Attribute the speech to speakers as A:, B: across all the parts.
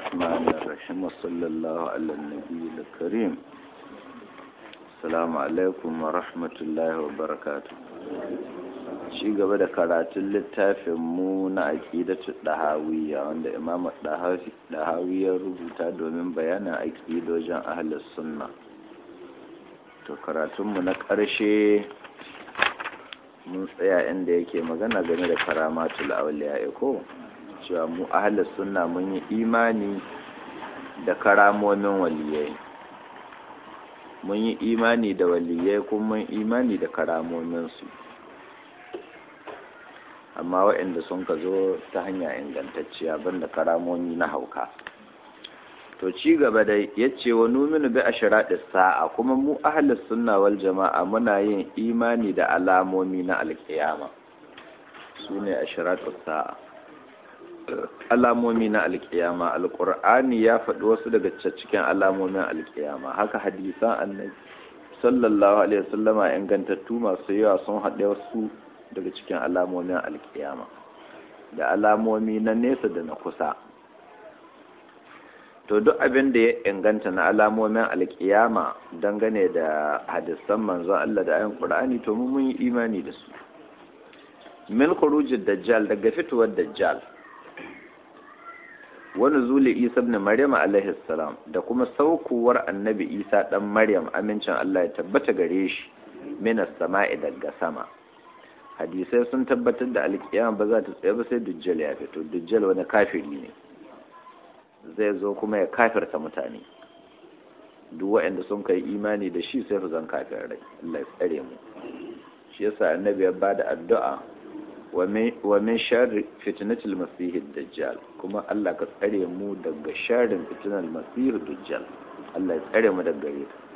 A: الرحمن الرحيم وصلى الله على النبي الكريم السلام عليكم ورحمة الله وبركاته shi gaba da karatun littafin mu na aƙidatu ɗahawiya wanda imam ɗahawi ya rubuta domin bayanin aƙidojin ahalus sunna to karatunmu na ƙarshe mun tsaya inda yake magana game da karamatul auliya ko cewa mu ahalus sunna mun yi imani da karamomin waliyai mun yi imani da waliyai kuma mun imani da karamominsu amma waɗanda sun ka zo ta hanya ingantacciya banda karamomi na hauka to ci gaba da yace wa numinu bi ashratis sa'a kuma mu ahlus sunna wal jama'a muna yin imani da alamomi na alkiyama sune ashratis sa'a alamomi na alkiyama alqur'ani ya faɗi wasu daga cikin alamomin alkiyama haka hadisan annabi sallallahu alaihi wasallama ingantattu masu yawa sun haɗe wasu daga cikin alamomin alkiyama da alamomi na nesa da na kusa to duk abin da ya inganta na alamomin alkiyama dangane da hadisan manzon Allah da ayin Qur'ani to mun yi imani da su min khurujid dajjal daga fitowar dajjal wa nuzuli Isa ibn Maryam alaihi salam da kuma saukowar annabi Isa dan Maryam amincin Allah ya tabbata gare shi minas sama'i daga sama hadisai sun tabbatar da alkiyama ba za ta tsaye ba sai dujjal ya fito dujjal wani kafiri ne zai zo kuma ya kafirta mutane duk waɗanda sun kai imani da shi sai su zan kafir rai Allah ya tsare mu shi yasa annabi ya bada addu'a wa min sharri fitnatil masih dajjal kuma Allah ka tsare mu daga sharrin fitnal masih dajjal Allah ya tsare mu daga gare ta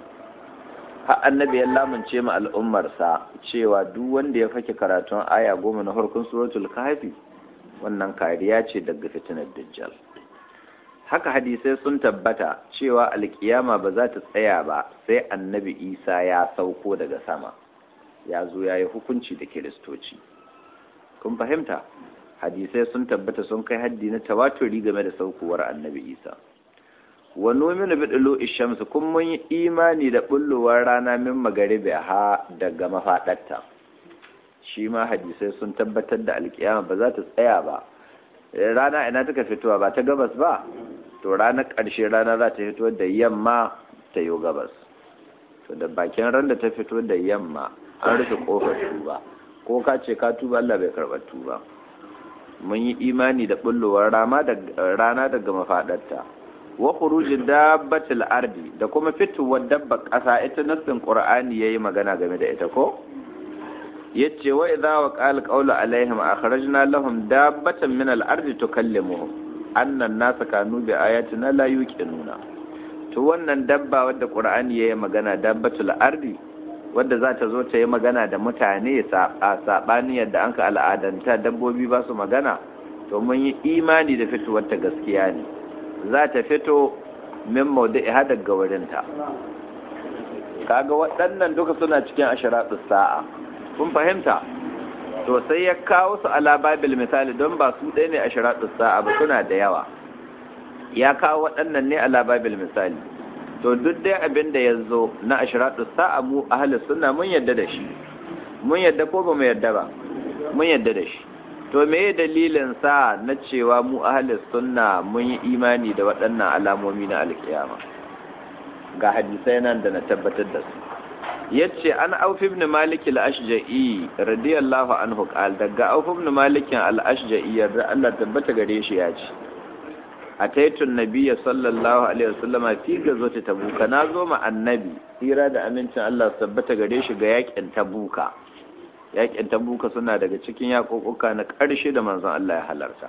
A: har annabi ya lamunce mu al'ummarsa cewa duk wanda ya fake karatun aya goma na farkon suratul kahfi wannan kariya ce daga fitinar dajjal haka hadisai sun tabbata cewa alkiyama ba za ta tsaya ba sai annabi isa ya sauko daga sama ya zo ya yi hukunci da kiristoci kun fahimta hadisai sun tabbata sun kai haddi na tawaturi game da saukowar annabi isa wa nominu bi dulu ishamsu kun mun yi imani da bullowar rana min magaribi ha daga mafaɗarta shi ma hadisai sun tabbatar da alkiyama ba za ta tsaya ba rana ina taka fitowa ba ta gabas ba to ranar ƙarshe rana za ta fito da yamma ta yi gabas to da bakin ran da ta fito da yamma an rufe kofar tuba ko ka ce ka tuba Allah bai karɓar tuba mun yi imani da bullowar rana daga mafaɗarta wa khurujin dabbatil ardi da kuma fitowar dabba ƙasa ita nassin qur'ani yayi magana game da ita ko yace wa idza wa qala qawlu alaihim akhrajna lahum dabbatan min al-ardi tukallimuhum anna an-nasa kanu bi ayatina la yuqinuna to wannan dabba wadda qur'ani yayi magana dabbatul ardi wadda za ta zo ta yi magana da mutane a sabani yadda anka al'adanta dabbobi ba su magana to mun yi imani da fitowar ta gaskiya ne za ta fito min maudu'i har daga wurinta kaga waɗannan duka suna cikin ashiratus sa'a kun fahimta to sai ya kawo su ala babil misali don ba su ɗaya ne ashiratus sa'a ba suna da yawa ya kawo waɗannan ne ala babil misali to duk dai abin da ya zo na ashiratus sa'a mu ahli sunna mun yadda da shi mun yadda ko ba mu yadda ba mun yadda da shi to me dalilin sa na cewa mu ahli sunna mun yi imani da waɗannan alamomi na alkiyama ga hadisai nan da na tabbatar da su yace an auf ibn malik al-ashja'i radiyallahu anhu qal daga auf ibn malik al-ashja'i yarda Allah tabbata gare shi ya ce ataitun nabiyya sallallahu alaihi wasallama fi gazwati tabuka na zo ma annabi tsira da amincin Allah tabbata gare shi ga yakin tabuka yakin tabuka suna daga cikin yakokuka na ƙarshe da manzon Allah ya halarta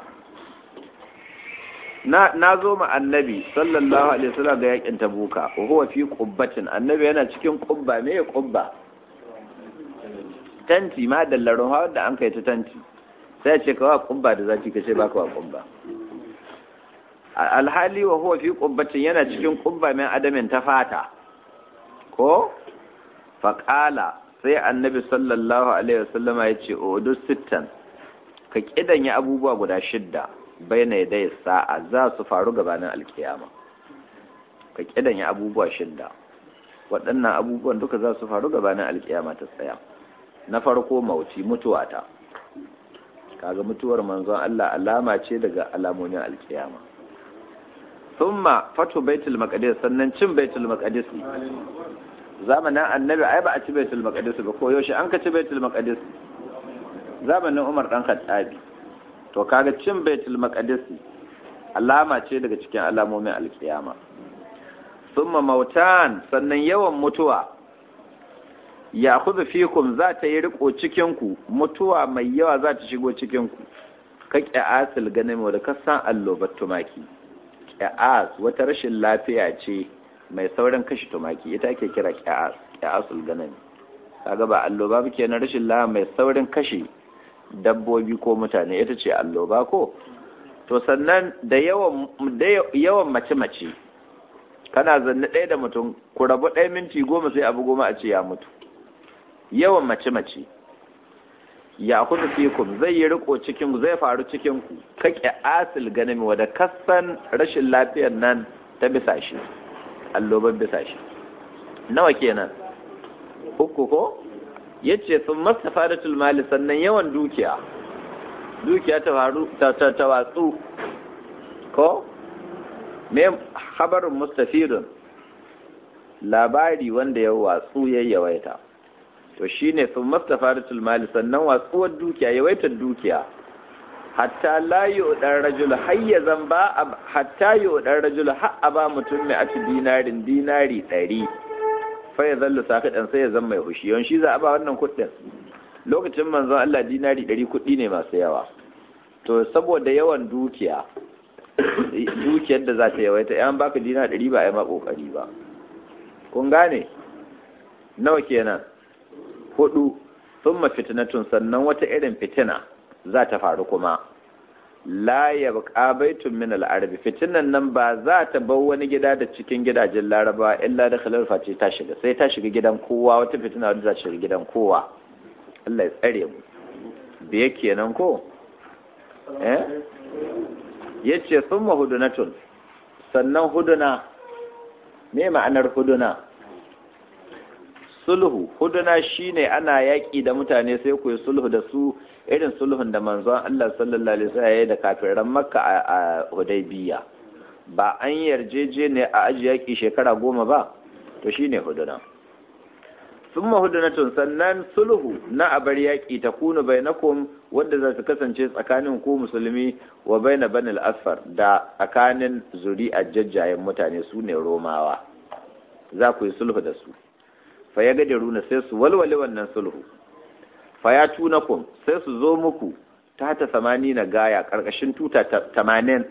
A: na na zo ma annabi sallallahu alaihi wasallam ga yakin tabuka wa huwa fi qubbatin annabi yana cikin qubba me qubba tanti ma dallarin hawa da an kai ta tanti sai ce kawa qubba da zaki kace baka wa qubba alhali wa huwa fi qubbatin yana cikin qubba min adamin ta fata ko faqala sai annabi sallallahu alaihi wasallama yace udu sittan ka kidanya abubuwa guda shidda baina yadai sa'a za su faru gabanin alkiyama ka kidanya abubuwa shidda waɗannan abubuwan duka za su faru gabanin alkiyama ta tsaya na farko mauti mutuwa ta kaga mutuwar manzon Allah alama ce daga alamomin alkiyama thumma fatu baitul maqdis sannan cin baitul maqdis zamanin annabi ai ba a ci baitul maqdis ba ko yaushe an ka ci baitul maqdis zamanin Umar dan Khattabi to kaga cin baitul maqdis alama ce daga cikin alamomin alkiyama thumma mautan sannan yawan mutuwa ya kuzu fikum za ta yi riko cikinku mutuwa mai yawa za ta shigo cikinku ka ƙya'asil ganin da ka san allobar tumaki ƙya'as wata rashin lafiya ce mai saurin kashe tumaki ita ake kira ƙya'asul ganin kaga ba alloba ba kenan rashin lafiya mai saurin kashe dabbobi ko mutane ita ce alloba ko to sannan da yawan yawan mace-mace kana zanne ɗaya da mutum ku rabu ɗaya minti goma sai abu goma a ce ya mutu yawan mace-mace ya kudu fikum zai yi riko cikin zai faru cikin ku kake asil ganin wadda kasan rashin lafiyar nan ta bisa shi alloban bisa shi nawa kenan uku ko yace sun mastafa da tulmali sannan yawan dukiya dukiya ta faru ta watsu ko me habarin mustafidun labari wanda ya watsu ya yawaita to shine sun mastafaratul mali sannan watsuwar dukiya yawaitar dukiya hatta la yu'dar rajul hayyazan ba hatta yu'dar rajul har ba mutum mai ati dinarin dinari ɗari fa ya zallu sakidan sai ya zama mai hushi yawan shi za a ba wannan kuɗin lokacin manzon Allah dinari ɗari kuɗi ne masu yawa to saboda yawan dukiya dukiyar da za ta yawaita yan baka dina ɗari ba a yi ma ƙoƙari ba kun gane nawa kenan hudu sun fitinatun sannan wata irin fitina za ta faru kuma la ya buƙa baitun min al'arabi fitinan nan ba za ta bar wani gida da cikin gidajen laraba illa da khalarfa ce ta shiga sai ta shiga gidan kowa wata fitina wadda za ta shiga gidan kowa Allah ya tsare mu biye kenan ko eh yace summa hudunatun sannan huduna me ma'anar huduna sulhu huduna shine ana yaƙi da mutane sai ku yi sulhu da su irin sulhun da manzon Allah sallallahu alaihi wasallam ya da kafiran Makka a Hudaybiya ba an yarjeje ne a aji yaƙi shekara goma ba to shine huduna summa hudunatun sannan sulhu na abar yaƙi ta kunu bainakum wadda za su kasance tsakanin ku musulmi wa baina banil asfar da tsakanin zuri'a jajjayen mutane su ne romawa za ku yi sulhu da su fa ya gadaruna sai su walwale wannan sulhu fa ya tunakum sai su zo muku ta ta samani na gaya karkashin tuta tamanin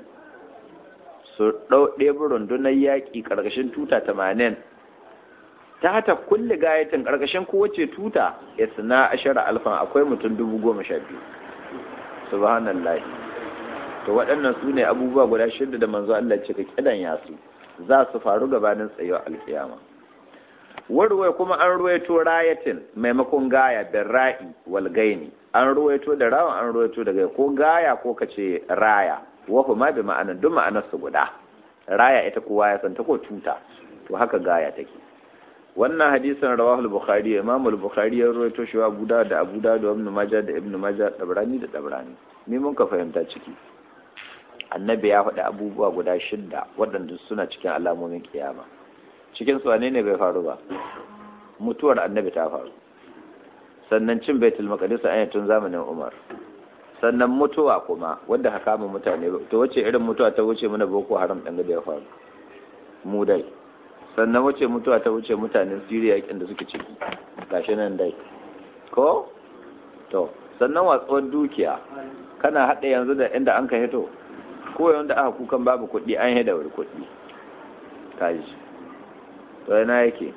A: su ɗau ɗebi rundunar yaƙi karkashin tuta tamanin ta hata kulle gayatin karkashin kowace tuta ya suna ashara alfan akwai mutum dubu goma sha biyu subhanallah to waɗannan su ne abubuwa guda shida da manzo Allah ce ka kidan yasu za su faru gabanin tsayuwar alkiyama warwai kuma an ruwaito rayatin maimakon gaya bin ra'i wal gaini an ruwaito da rawan an ruwaito daga ko gaya ko kace raya wa ma bi ma'anan duk ma'anar su guda raya ita kowa ya santa ko tuta to haka gaya take wannan hadisin rawahu al-bukhari imam al-bukhari ya ruwaito shi wa abu da abu da da ibn majah da ibn majah dabrani da dabrani me mun ka fahimta ciki annabi ya faɗi abubuwa guda shidda waɗanda suna cikin alamomin kiyama cikin su wane ne bai faru ba mutuwar annabi ta faru sannan cin baitul maqdis a tun zamanin umar sannan mutuwa kuma wanda ka kama mutane to wace irin mutuwa ta wuce mana boko haram dan da ya faru mu dai sannan wace mutuwa ta wuce mutanen Syria yakin da suke ciki gashi nan dai ko to sannan watsuwar dukiya kana hada yanzu da inda an ka hito ko yanda aka kukan babu kuɗi an hada wuri kuɗi kaji to yana yake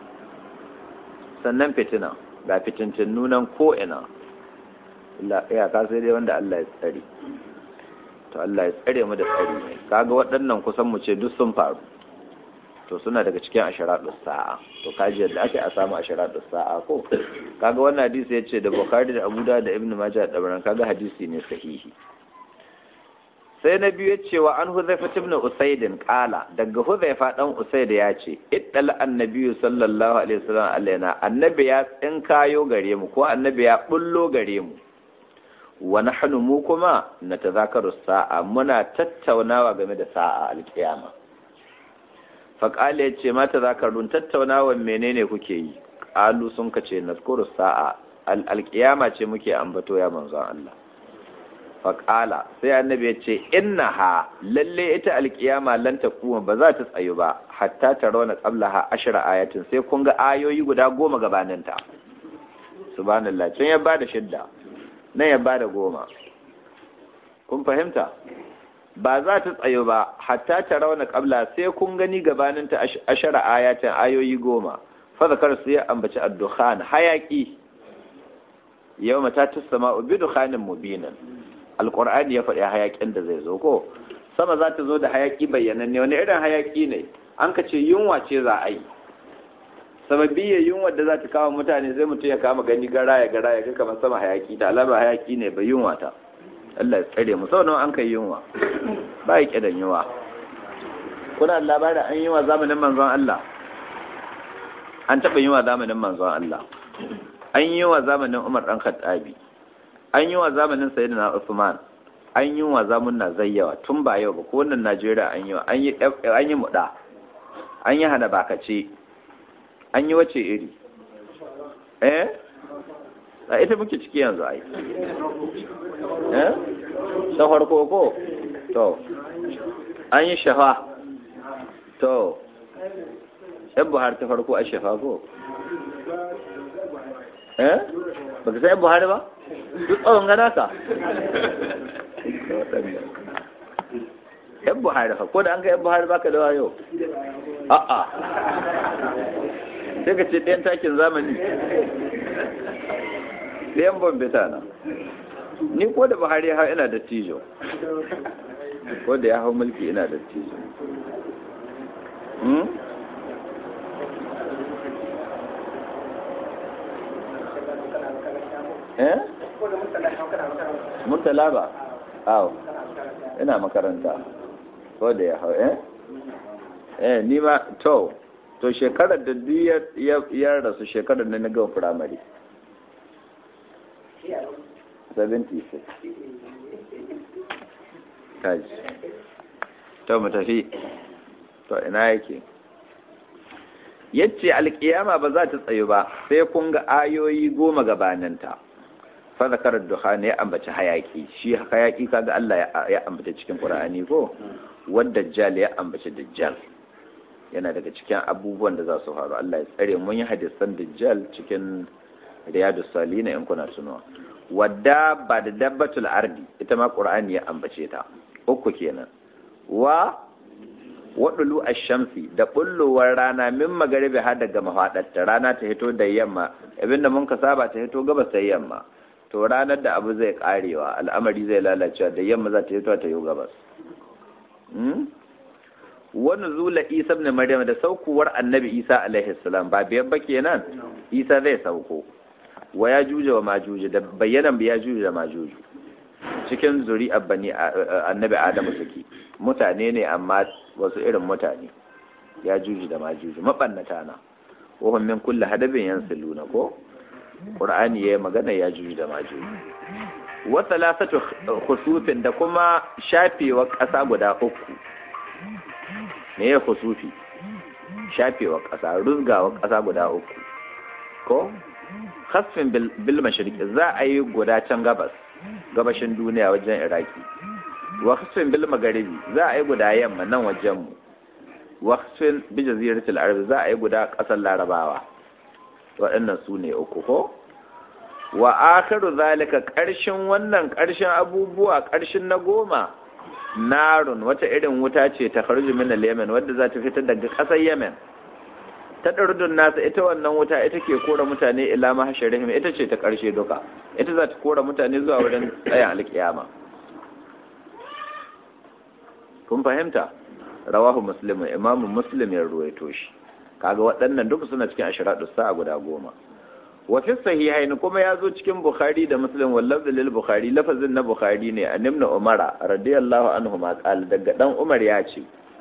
A: sannan fitina ga fitincin nunan ko'ina iyaka sai dai wanda Allah ya tsare to Allah ya tsare mu da tsari ne kaga waɗannan kusan mu ce duk sun faru to suna daga cikin asharatus sa'a to kaji yadda ake a samu asharatus sa'a ko kaga wannan hadisi ya ce da bukhari da abu da ibn majah da dabaran kaga hadisi ne sahihi sai na biyu ya ce wa an huzaifa ibn usaidin kala daga huzaifa dan usaid ya ce iddal annabi sallallahu alaihi wasallam alaina annabi ya tsinkayo gare mu ko annabi ya bullo gare mu wa nahnu mu kuma natazakaru sa'a muna tattaunawa game da sa'a alkiyama faƙali ya ce mata zakarun tattaunawa menene kuke yi ƙalu sun kace nazkuru sa'a alƙiyama ce muke ambato ya manzon Allah faƙala sai annabi ya ce innaha lalle ita alƙiyama lan kuma ba za ta tsayu ba hatta ta rauna qablaha ashra ayatin sai kun ga ayoyi guda goma gabanin ta subhanallah can ya bada shidda nan ya bada goma kun fahimta ba za ta tsayo ba hatta ta rauna kabla sai kun gani gabanin ta ashara ayatin ayoyi goma fadakar su ya ambaci addukhan hayaki yau mata ta sama ubi dukhanin mubinan alqur'ani ya faɗi hayakin da zai zo ko sama za ta zo da hayaki bayyananne wani irin hayaki ne an ka ce yunwa ce za a yi sababiyar yunwa da za ta kawo mutane sai mutum ya kama gani gara ya gara ya ga kamar sama hayaki ta alama hayaki ne bai yunwa ta Allah ya tsare mu sau nawa an kai yunwa ba ya kidan yunwa kuna labarin an yi wa zamanin manzon Allah an taɓa yi wa zamanin manzon Allah an yi wa zamanin Umar ɗan Khattabi an yi wa zamanin Sayyidina Usman an yi wa zamanin na zayyawa tun ba yau ba ko wannan Najeriya an yi wa an yi an yi muda an yi hana bakace an yi wace iri eh a ita muke ciki yanzu ai eh ta farko ko to an yi shafa to yan buhari ta farko a shafa ko eh ba ka san yan buhari ba duk tsawon gana ka yan buhari fa ko da an ga yan buhari baka da wayo a'a sai ka ce ɗayan takin zamani ɗayan bambita na ni ko da buhari ya hau ina da tijo ko da ya hau mulki ina da tijo eh murtala ba awo ina makaranta ko da ya hau eh eh ni ma to to shekarar da duk ya rasu shekarar da na gama firamare 76 kaji to mu tafi to ina yake yace alkiyama ba za ta tsayu ba sai kun ga ayoyi goma gabaninta fa zakarar dukhan ya ambaci hayaki shi hayaki kaga Allah ya ambaci cikin Qur'ani ko wadda dajjal ya ambaci dajjal yana daga cikin abubuwan da za su faru Allah ya tsare mun yi hadisan dajjal cikin riyadus salihin in kuna tunawa wadda ba da dabbatul ardi ita ma qur'ani ya ambace ta uku kenan wa wadulu ash-shamsi da bullowar rana min magaribi har daga mafadarta rana ta hito da yamma abinda mun ka saba ta hito gabas ta yamma to ranar da abu zai karewa al'amari zai lalacewa da yamma za ta hito ta yi gabas wani zula isa ibn maryam da saukuwar annabi isa alaihi salam ba biyar ba kenan isa zai sauko wa ya juje wa majuju da bayyanan ya juje da majuju cikin zuri bani annabi adamu suke mutane ne amma wasu irin mutane ya juje da majuju mabannata na wahum min kulli hadabin yansiluna ko qur'ani yayi magana ya juje da majuju wa thalathatu khusufin da kuma shafewa ƙasa guda uku me ya khusufi shafewa ƙasa ruzgawa ƙasa guda uku ko hasfin bil mashriqi za a yi guda can gabas gabashin duniya wajen iraki wa hasfin bil magharibi za a yi guda yamma nan wajen mu wa hasfin bi jaziratul arab za a yi guda kasar larabawa waɗannan su ne uku ko wa akhiru zalika ƙarshen wannan ƙarshen abubuwa ƙarshen na goma narun wata irin wuta ce ta kharju min al-yaman wadda za ta fitar daga ƙasar yemen ta ɗardun nasa ita wannan wuta ita ke kora mutane ila mahasharihim ita ce ta ƙarshe duka ita za ta kora mutane zuwa wurin tsayin alƙiyama kun fahimta rawahu muslim imam muslim ya ruwaito shi kaga waɗannan duka suna cikin ashiratu sa'a guda goma wa fi sahihain kuma ya zo cikin bukhari da muslim wallaf lil bukhari lafazin na bukhari ne an ibn umara radiyallahu anhu ma qala daga dan umar ya ce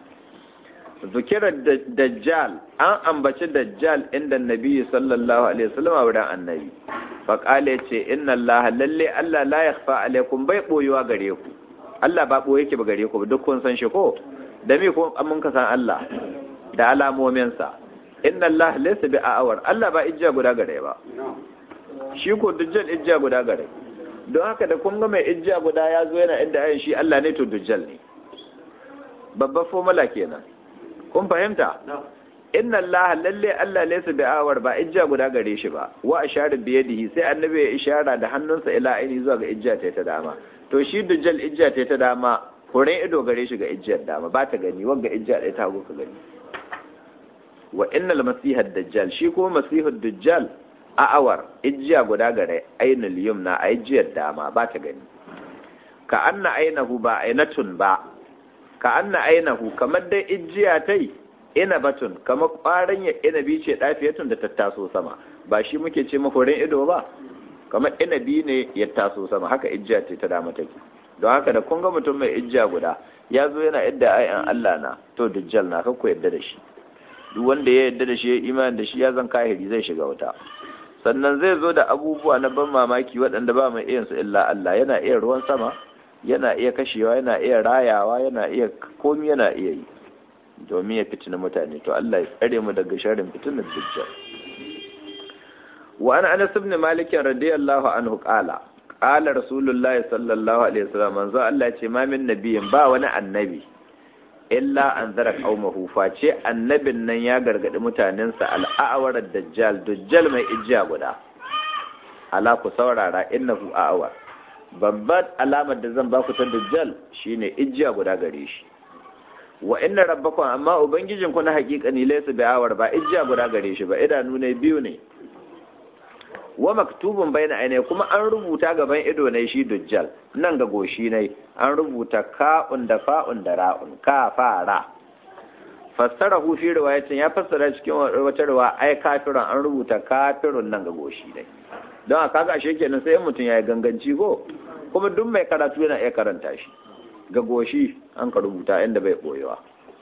A: zukira dajjal an ambaci dajjal inda nabi sallallahu alaihi wasallam wurin annabi fa qala ce inna allaha lalle allah la yakhfa alaikum bai boyuwa gare ku allah ba boye yake ba gare ku duk kun san shi ko da me ko mun ka san allah da alamominsa inna Allah laysa bi a'awar Allah ba ijja guda gare ba shi ko dujjal ijja guda gare don haka da kun ga mai ijja guda ya zo yana inda ayin shi Allah ne to dujjal ne babbar formula kenan kun fahimta inna Allah lalle Allah laysa bi a'awar ba ijja guda gare shi ba wa ashara bi yadihi sai annabi ya ishara da hannunsa ila aini zuwa ga ijja ta dama to shi dujjal ijja ta dama horon ido gare shi ga ijjiyar dama ba ta gani wanga ijja ɗaya ta ka gani wa innal masiha dajjal shi kuma masihu dajjal a awar ijjiya guda gare ainul yumna a ijjiyar dama ba ta gani ka anna ainahu ba ainatun ba ka anna ainahu kamar dai ijjiya tai ina batun kamar ƙwarin ya inabi ce dafiyatun da ta taso sama ba shi muke ce mahorin ido ba kamar inabi ne ya taso sama haka ijjiya ce ta dama take don haka da kun ga mutum mai ijjiya guda ya zo yana yadda ayan Allah na to dajjal na kakku yadda da shi duk wanda ya yarda da shi ya imani da shi ya zan kahiri zai shiga wuta sannan zai zo da abubuwa na ban mamaki waɗanda ba mai iyansu illa Allah yana iya ruwan sama yana iya kashewa yana iya rayawa yana iya komi yana iya yi domin ya fitina mutane to Allah ya tsare mu daga sharrin fitinar dajjal wa an anas ibn malik radiyallahu anhu qala qala rasulullahi sallallahu alaihi wasallam manzo Allah ya ce ma min nabiyin ba wani annabi illa an zara qaumahu face annabin nan ya gargadi mutanensa al'awar dajjal dajjal mai ijiya guda ala ku saurara innahu a'awar babbar alamar da zan baku ta dajjal shine ijiya guda gare shi wa inna rabbakum amma ubangijin ku na hakika ne laysa bi'awar ba ijiya guda gare shi ba idanu ne biyu ne wa maktubun bayna ainihi kuma an rubuta gaban ido ne shi dujjal nan ga goshi ne an rubuta ka'un da fa'un da ra'un ka fara fassara hu fi riwayatin ya fassara cikin wata riwa ai kafirun an rubuta kafirun nan ga goshi ne don a kaga ashe kenan sai mutum ya yi ganganci ko kuma duk mai karatu yana iya karanta shi ga goshi an ka rubuta inda bai boyewa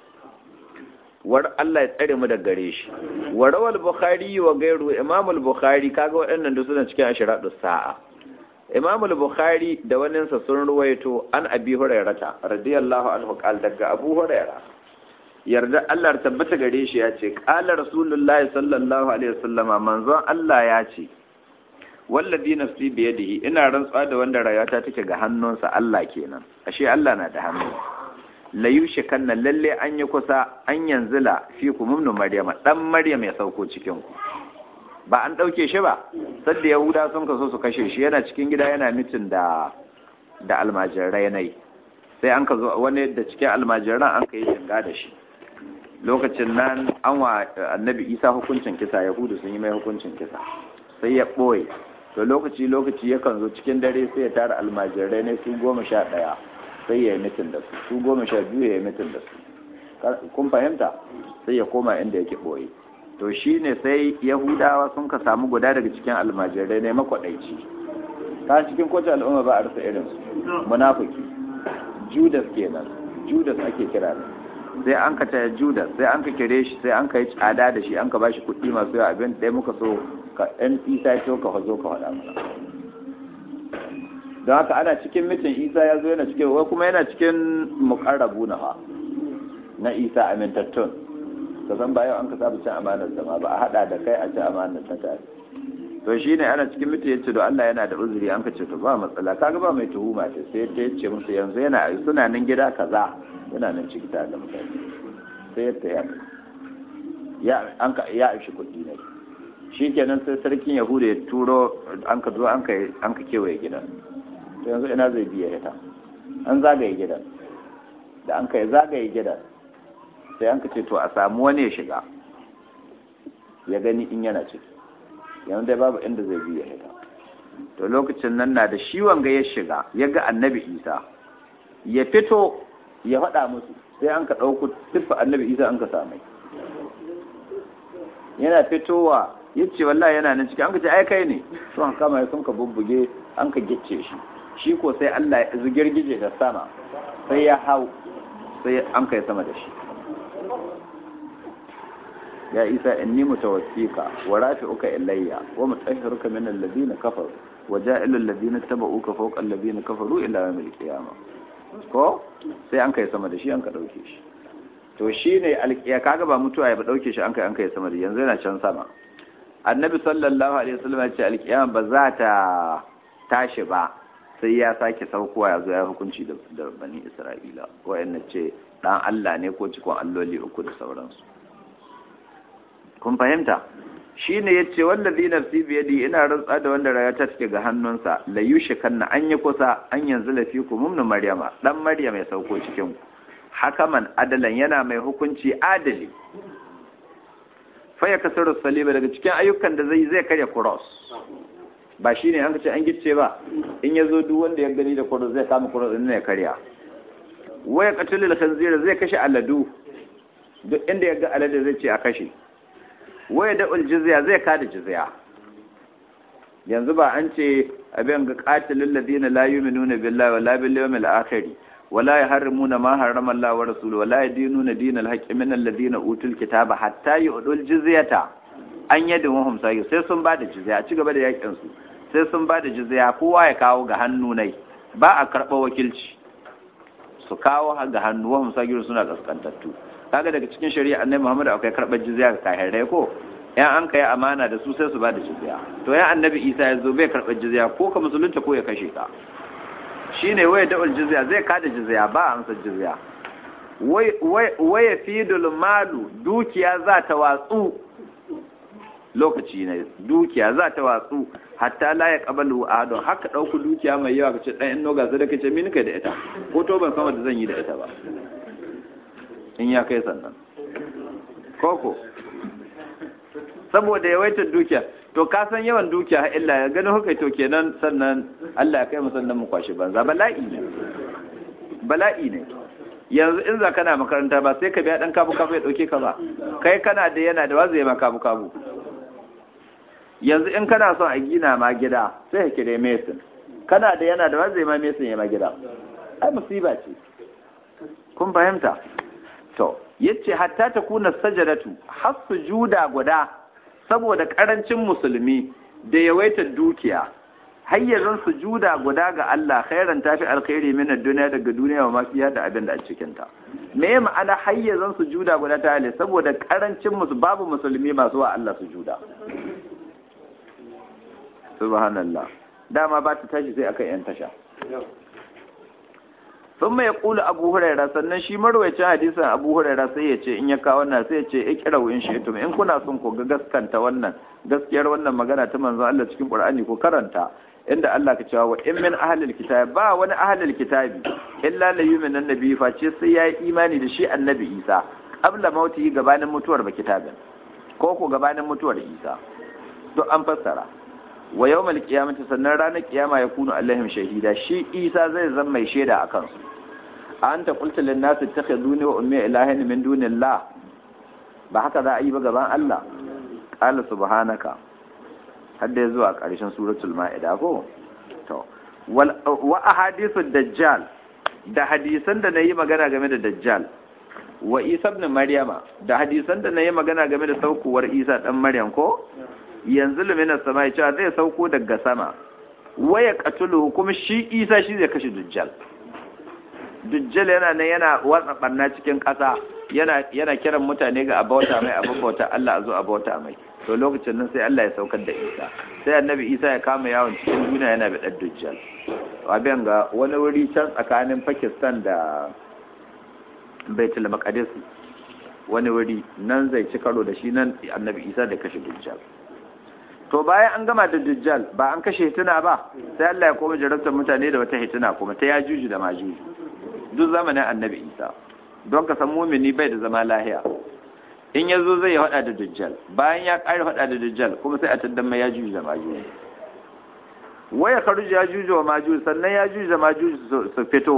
A: war Allah ya tsare mu da gare shi wa rawal bukhari wa gairu imam al-bukhari kaga waɗannan duk suna cikin ashiratu sa'a imam al-bukhari da wannan sa sun ruwaito an abi hurairata radiyallahu anhu qal daga abu huraira yarda Allah ya tabbata gare shi ya ce qala rasulullahi sallallahu alaihi wasallama manzon Allah ya ce wallazi nafsi biyadihi ina rantsuwa da wanda rayuwata take ga hannunsa Allah kenan ashe Allah na da hannu layushe kanna lalle an yi kusa an yanzila fi ku mumnu maryama dan maryam ya sauko cikin ku ba an dauke shi ba sadda yahuda sun kaso su kashe shi yana cikin gida yana mitin da da almajirai nai sai an ka zo wani da cikin almajiran an ka yi jinga da shi lokacin nan an wa annabi isa hukuncin kisa yahudu sun yi mai hukuncin kisa sai ya ɓoye to lokaci lokaci yakan zo cikin dare sai ya tara almajirai ne su goma sha ɗaya sai ya yi mitin da su su goma sha biyu ya yi mitin da su kun fahimta sai ya koma inda yake ɓoye to shi ne sai yahudawa sun ka samu guda daga cikin almajirai ne makwaɗaici ta cikin kowace al'umma ba a rasa irin su munafiki judas kenan judas ake kira ne sai an ka taya judas sai an ka kire shi sai an ka yi tsada da shi an ka bashi kuɗi masu yawa abin ɗaya muka so ka ɗan isa ce ka hazo ka faɗa mana don haka ana cikin mitin isa ya zo yana cikin wai kuma yana cikin muƙarrabu na fa na isa amintattun ka san bayan an ka saba cin amanar zama ba a haɗa da kai a ci amanar ta tare to shi ne ana cikin mitin yace to Allah yana da uzuri an ka ce to ba matsala kaga ba mai tuhuma ce sai ta yace musu yanzu yana suna nan gida kaza yana nan ciki tare da mutane sai yadda ya ya an ka ya aishi kuɗi ne shikenan sai sarkin yahuda ya turo an ka zo an ka an ka kewaye gidan to yanzu ina zai biya ita an zagaye gidan da an kai zagaye gidan sai an ka ce to a samu wani ya shiga ya gani in yana ciki yanzu dai babu inda zai biya ita to lokacin nan na da shi wanga ya shiga ya ga annabi isa ya fito ya faɗa musu sai an ka ɗauko siffa annabi isa an ka samai yana fitowa ya ce wallahi yana nan ciki an ka ce ai kai ne sun kama ya sun ka bubbuge an ka gicce shi shi ko sai Allah ya zugirgije da sama sai ya hau sai an kai sama da shi ya isa inni mutawaffika wa rafi'uka ilayya wa mutahhiruka min alladhina kafaru wa ja'ilu alladhina tabauka fawqa alladhina kafaru ila yawmil qiyamah ko sai an kai sama da shi an ka dauke shi to shine alqiya kaga ba mutuwa ya ba dauke shi an kai an kai sama da yanzu yana can sama annabi sallallahu alaihi wasallam ya ce alqiyama ba za ta tashi ba sai ya sake saukowa ya zo ya hukunci da bani isra'ila wa'annan ce dan Allah ne ko cikon alloli uku da sauransu kun fahimta shine yace wallazi nafsi bi yadi ina rantsa da wanda raya ta take ga hannunsa la yushikanna an yi kusa an yanzu lafiku mumnu maryama dan maryam ya sauko cikin ku hakaman adalan yana mai hukunci adali fa ya kasaru saliba daga cikin ayyukan da zai zai karya cross ba shine an ce an gicce ba in ya zo duk wanda ya gani da cross zai kama cross din ya karya waya qatlul khanzira zai kashe aladu duk inda ya ga alade zai ce a kashe waya da jizya zai kada jizya yanzu ba an ce abin ga qatilul ladina la yu'minuna billahi wala bil yawmil akhir wala yaharrimuna ma harrama Allah wa rasuluhu wala yadinuna dinal haqqi min alladhina utul kitaba hatta yu'dul jizyata an yadda wahum sai sai sun bada jizya a ci gaba da yakin su sai sun bada jizya kowa ya kawo ga hannu nai ba a karɓa wakilci su kawo ga hannu wahum sagiru suna kaskantattu kaga daga cikin shari'a annabi Muhammad akwai karɓar jizya ga kahirai ko yan an kai amana da su sai su bada jizya to ya annabi Isa ya zo bai karɓar jizya ko ka musulunta ko ya kashe ka shine waya da'ul jizya zai kada jizya ba a amsa jizya waya fidul malu dukiya za ta watsu lokaci ne dukiya za ta watsu hatta la ya qabalu ahadun haka dauku dukiya mai yawa kace dan inno ga sadaka ce min kai da ita ko to ban san wanda zan yi da ita ba in ya kai sannan koko saboda yawaitar dukiya to ka san yawan dukiya ha illa ya gani hukai to kenan sannan Allah ya kai mu sannan mu kwashi banza bala'i ne bala'i ne yanzu in za kana makaranta ba sai ka biya dan kabu kabu ya dauke ka ba kai kana da yana da wazo ya ma kabu kabu yanzu in kana son a gina ma gida sai ka kire mesin kana da yana da wazo ya ma mesin ya ma gida ai musiba ce kun fahimta to yace hatta ta kuna sajadatu har sujuda guda saboda karancin musulmi da yawaitar dukiya hayyazan sujuda guda ga Allah khairan tafi alkhairi min ad-dunya daga duniya wa mafiya da abin da a cikin ta me ma'ana hayyazan sujuda guda ta hale saboda karancin musu babu musulmi masu wa Allah sujuda subhanallah dama ba ta tashi sai akan yan tasha sun mai kula abu huraira sannan shi marwacin hadisan abu huraira sai ya ce in ya kawo wannan sai ya ce ikirau in shi in kuna son ku ga gaskanta wannan gaskiyar wannan magana ta manzon Allah cikin Qur'ani ko karanta inda Allah ka cewa wa in min ahlil kitab ba wani ahlil kitabi illa la yu'minu annabi face sai yayi imani da shi annabi Isa qabla mauti gabanin mutuwar ba kitabin ko ko gabanin mutuwar Isa duk an fassara wa yawmal qiyamati sannan ranar kiyama ya kunu alaihim shahida shi Isa zai zama mai shaida akan su anta qulta lin nas ittakhiduni wa ummi ilahin min dunillah ba haka za a yi ba gaban Allah qala subhanaka hadda zuwa ƙarshen suratul ma'ida ko to wa ahadithu dajjal da hadisan da nayi magana game da dajjal wa isa ibn maryama da hadisan da nayi magana game da saukuwar isa dan maryam ko yanzu luminar sama ya cewa zai sauko daga sama waya katulu kuma shi isa shi zai kashe dujjal dujjal yana nan yana watsa barna cikin ƙasa yana yana kiran mutane ga abauta mai abin bauta Allah a zo abauta mai to lokacin nan sai Allah ya saukar da isa sai annabi isa ya kama yawon cikin duniya yana da ɗan dujjal abin ga wani wuri can tsakanin pakistan da baitul maqdis wani wuri nan zai ci karo da shi nan annabi isa da kashe dujjal to bayan an gama da dujjal ba an kashe hituna ba sai Allah ya koma jarabtar mutane da wata hituna kuma ta yajuju da majuju duk zamanin annabi isa don ka san mumini bai da zama lahiya in ya zo zai hada da dujjal bayan ya ƙare hada da dujjal kuma sai a taddan mai yajuju da majuju waya karuji yajuju wa majuju sannan yajuju da majuju su fito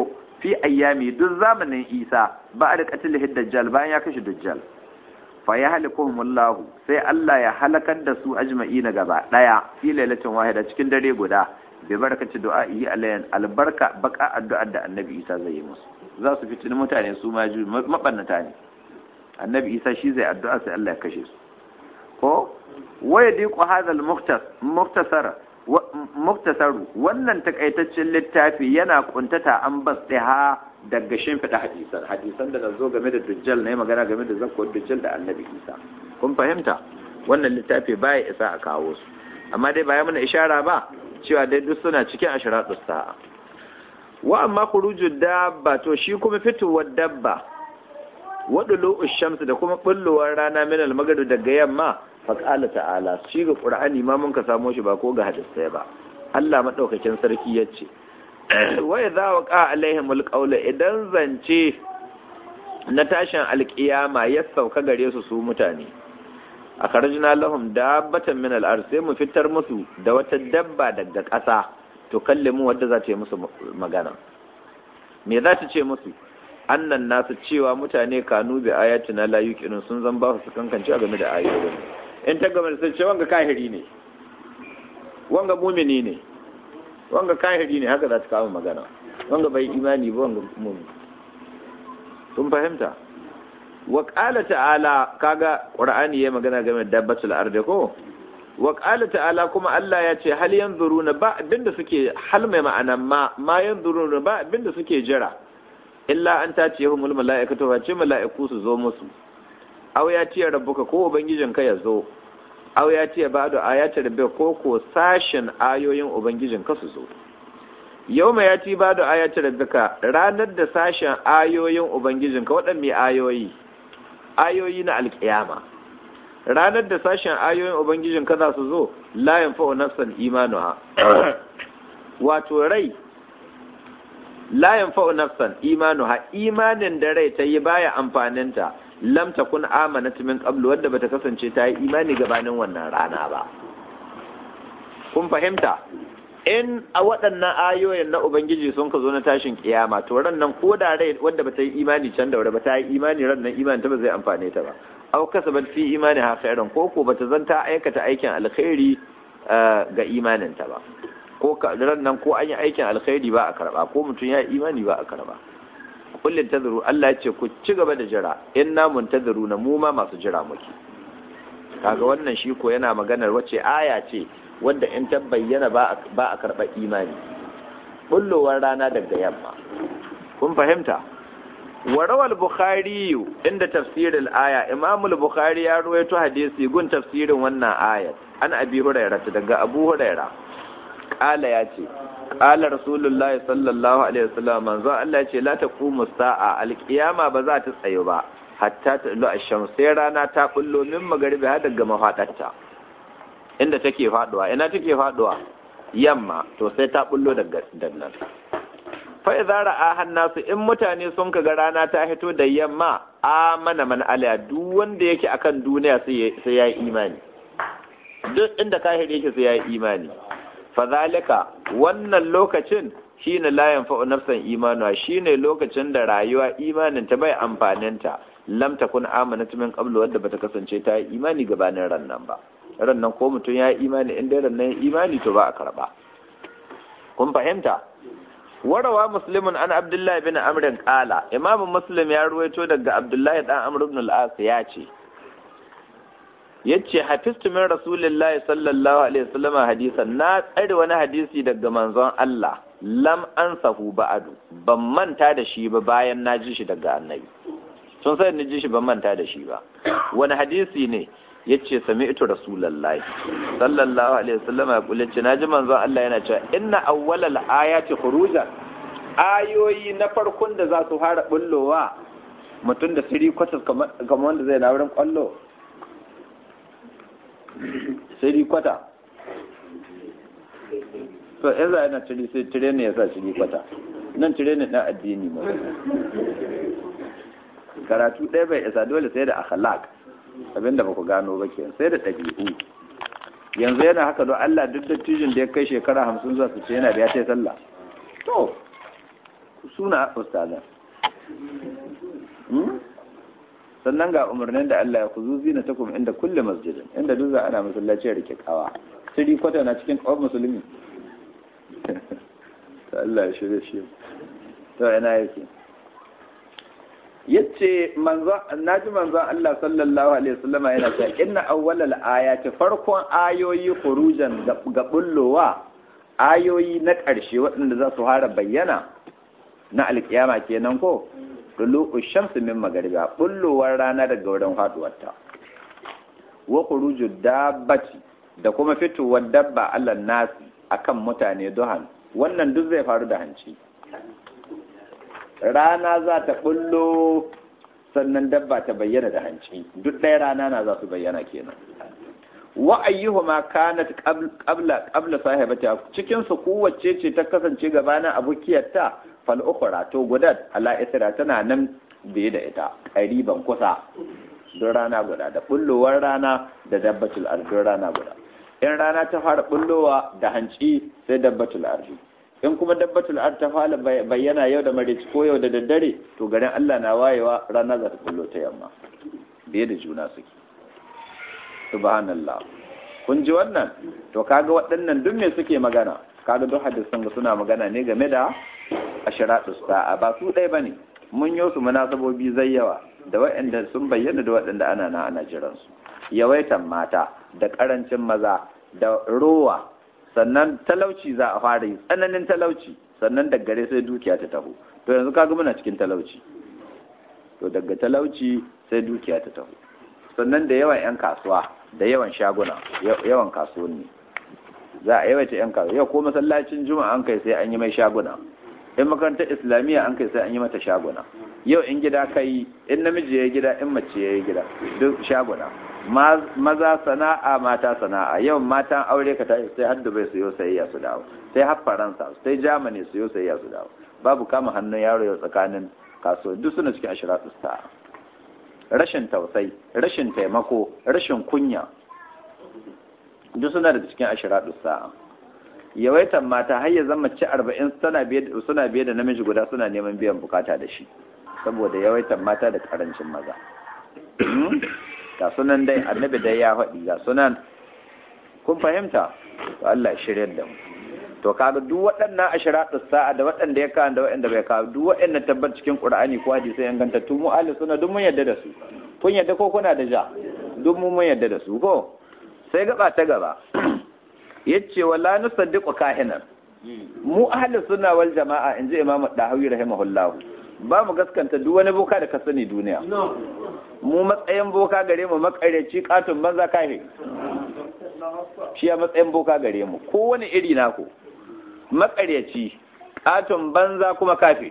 A: fi ayyami duk zamanin Isa ba da qatlihi dajjal bayan ya kashe dajjal fa ya halikuhumullahu sai Allah ya halakar da su ajma'ina gaba daya fi lailatin wahida cikin dare guda bi barakati du'a'i alayyan albarka baka addu'ar da annabi Isa zai yi musu za su fitini mutane su ma mabannata ne annabi Isa shi zai addu'a sai Allah ya kashe su ko waya diku hadal muktasar muktasaru wannan takaitaccen littafi yana kuntata an bas ha daga shimfiɗa hadisan hadisan da zo game da dujjal na magana game da zakko dujjal da annabi isa kun fahimta wannan littafi baya isa a kawo su amma dai baya mana ishara ba cewa dai duk suna cikin ashiratus sa'a wa amma khurujud dabba to shi kuma fitowar dabba wadulu shamsu da kuma bullowar rana min al-maghrib daga yamma faƙala ta'ala shi ga ƙur'ani ma mun ka samo shi ba ko ga hadisai ba Allah maɗaukakin sarki ya ce wai za wa ƙa alaihim alƙaula idan zance na tashin alƙiyama ya sauka gare su su mutane a karjina lahum dabbatan min al'ar sai mu fitar musu da wata dabba daga ƙasa to kalle mu wadda za ta yi musu magana me za ta ce musu annan nasu cewa mutane kanu bi ayatina la yuqinun sun zan ba su kankance game da ayoyin in ta gama da ce wanga kahiri ne wanga mumini ne wanga kahiri ne haka za ta kawo magana wanga bai imani ba wanga mumini kun fahimta wa qala ta'ala kaga qur'ani ya magana game da dabbatul ardi ko wa qala ta'ala kuma Allah ya ce hal yanzuruna ba abinda suke hal mai ma'ana ma ma yanzuruna ba abinda suke jira illa an tatiyahumul mala'ikatu wa ce mala'iku su zo musu aw ya tiya rabbuka ko ubangijinka ya zo aw ya tiya ba'du ayati rabbika ko ko sashin ayoyin ubangijinka su zo yawma ya ti ba'du ayati rabbika ranar da sashin ayoyin ubangijinka waɗanne ayoyi ayoyi na alkiyama ranar da sashin ayoyin ubangijinka za su zo la yanfa'u nafsan imanuha wato rai la yanfa'u nafsan imanuha imanin da rai ta yi baya amfaninta lam takun amanat min qablu wadda bata kasance ta yi imani gabanin wannan rana ba kun fahimta in a waɗannan ayoyin na ubangiji sun ka zo na tashin kiyama to ran nan ko da rai wadda bata yi imani can da ba ta yi imani ran nan imani ta ba zai amfane ta ba aw kasabat fi imani ha khairan ko ko bata zanta aikata aikin alkhairi ga imanin ta ba ko ran nan ko an yi aikin alkhairi ba a karba ko mutum ya yi imani ba a karba kullin tazuru Allah ya ce ku ci gaba da jira inna muntaziru na mu ma masu jira muke kaga wannan shi ko yana maganar wace aya ce wanda in ta bayyana ba a karɓar imani bullowar rana daga yamma kun fahimta warawal bukhari inda tafsirin aya imamul bukhari ya ruwaito hadisi gun tafsirin wannan ayat an abi hurairah daga abu hurairah kala ya ce kala rasulullahi sallallahu alaihi wasallam manzo Allah ya ce la taqumu sa'a alqiyama ba za ta tsayo ba hatta ta lu asham sai rana ta bullo min magaribi har daga mafadarta inda take faduwa ina take faduwa yamma to sai ta bullo daga dannan fa idza ra'a hannasu in mutane sun kaga rana ta hito da yamma amana man ala duk wanda yake akan duniya sai ya yi imani duk inda kahiri yake sai ya yi imani fadhalika wannan lokacin shine la yanfa'u nafsan imanuwa shine lokacin da rayuwa imanin ta bai amfanin ta lam takun amanat min qablu wadda bata kasance ta yi imani gabanin rannan ba rannan ko mutum ya yi imani in dai rannan imani to ba a karba kun fahimta warawa muslimun an abdullahi bin amr qala imam muslim ya ruwaito daga abdullahi dan amr ibn al-as ya ce yace hafiztu min rasulillahi sallallahu alaihi wasallam hadisan na tsare wani hadisi daga manzon Allah lam ansahu ba'du ban manta da shi ba bayan na ji shi daga annabi sun sai ni ji shi ban manta da shi ba wani hadisi ne yace sami'tu rasulullahi sallallahu alaihi wasallam ya kula ce naji manzon Allah yana cewa inna awwalal ayati khurujan ayoyi na farkon da za su fara bullowa mutum da siri kwatas kamar wanda zai na wurin kwallo siri kwata to in za a yana ciri sai cire ne ya sa ciri kwata nan cire ne na addini ma karatu ɗaya bai isa dole sai da akhlaq abinda ba ku gano ba ke sai da ɗabi'u yanzu yana haka don Allah duk dattijin da ya kai shekara hamsin zuwa su ce yana da ya ce sallah to suna ustazan sannan ga umarnin da Allah ya kuzu zina ta kuma inda kulle masjidin inda duk za ana masallaci rike kawa siri kwata na cikin kawar musulmi ta Allah ya shirya shi to ina yake yace manzo naji manzo Allah sallallahu alaihi wasallama yana cewa inna awwalal ayati farkon ayoyi khurujan ga bullowa ayoyi na ƙarshe waɗanda za su fara bayyana na alkiyama kenan ko dulu shamsu min magariba bullowar rana daga wurin faduwarta wa khuruju dabbati da kuma fitowar dabba Allah nasi akan mutane duhan wannan duk zai faru da hanci rana za ta bullo sannan dabba ta bayyana da hanci duk ɗaya rana na za su bayyana kenan wa ayyuhuma kanat qabla qabla sahibata cikin su kowace ce ta kasance gabanin abukiyarta fal ukhra to gudat ala isra tana nan biye da ita qariban kusa don rana guda da bullowar rana da dabbatul ardi rana guda in rana ta fara bullowa da hanci sai dabbatul ardi in kuma dabbatul ard ta fara bayyana yau da marici ko yau da daddare to garin Allah na wayewa rana za ta kullo ta yamma biye da juna suke subhanallah kun ji wannan to kaga waɗannan duk me suke magana kaga duk hadisan ga suna magana ne game da ashiratu sa'a ba su ɗaya bane mun yi su munasabobi zai yawa da waɗanda sun bayyana da waɗanda ana na ana jiran su yawaitan mata da ƙarancin maza da rowa sannan talauci za a fara yi tsananin talauci sannan daga gare sai dukiya ta taho to yanzu kaga muna cikin talauci to daga talauci sai dukiya ta taho sannan da yawan 'yan kasuwa da yawan shaguna yawan kasuwanni za a yawaita 'yan kasuwa yau ko masallacin juma'a an kai sai an yi mai shaguna in makarantar islamiyya an kai sai an yi mata shaguna yau in gida kai in namiji ya gida in mace ya gida duk shaguna maza sana'a mata sana'a yau matan aure ka tashi sai har dubai su yau sayayya su dawo sai har faransa sai germany su yau sayayya su dawo babu kama hannun yaro yau tsakanin kasuwa duk suna cikin ashiratu sa'a rashin tausayi rashin taimako rashin kunya duk suna da cikin ashiratu sa'a yawaitan mata har ya zama ci arba'in suna biye da namiji guda suna neman biyan bukata da shi saboda yawaitan mata da karancin maza ga sunan dai annabi dai ya faɗi ga sunan kun fahimta to Allah ya shirya da mu to kaga duk waɗannan ashiratu sa'a da waɗanda ya kawo da waɗanda bai kawo duk waɗannan tabbat cikin Qur'ani ko hadisi yan ganta tu mu ahli sunna duk mun yadda da su kun yadda ko kuna da ja duk mun mun yadda da su ko sai gaba ta gaba yace wala nusaddiqu kahinan mu ahli sunna wal jama'a inji Imam Dahawi rahimahullah ba mu gaskanta duk wani boka da ka sani duniya mu matsayin boka gare mu makareci katon banza kahe shi a matsayin boka gare mu kowane iri naku makareci katon banza kuma kafe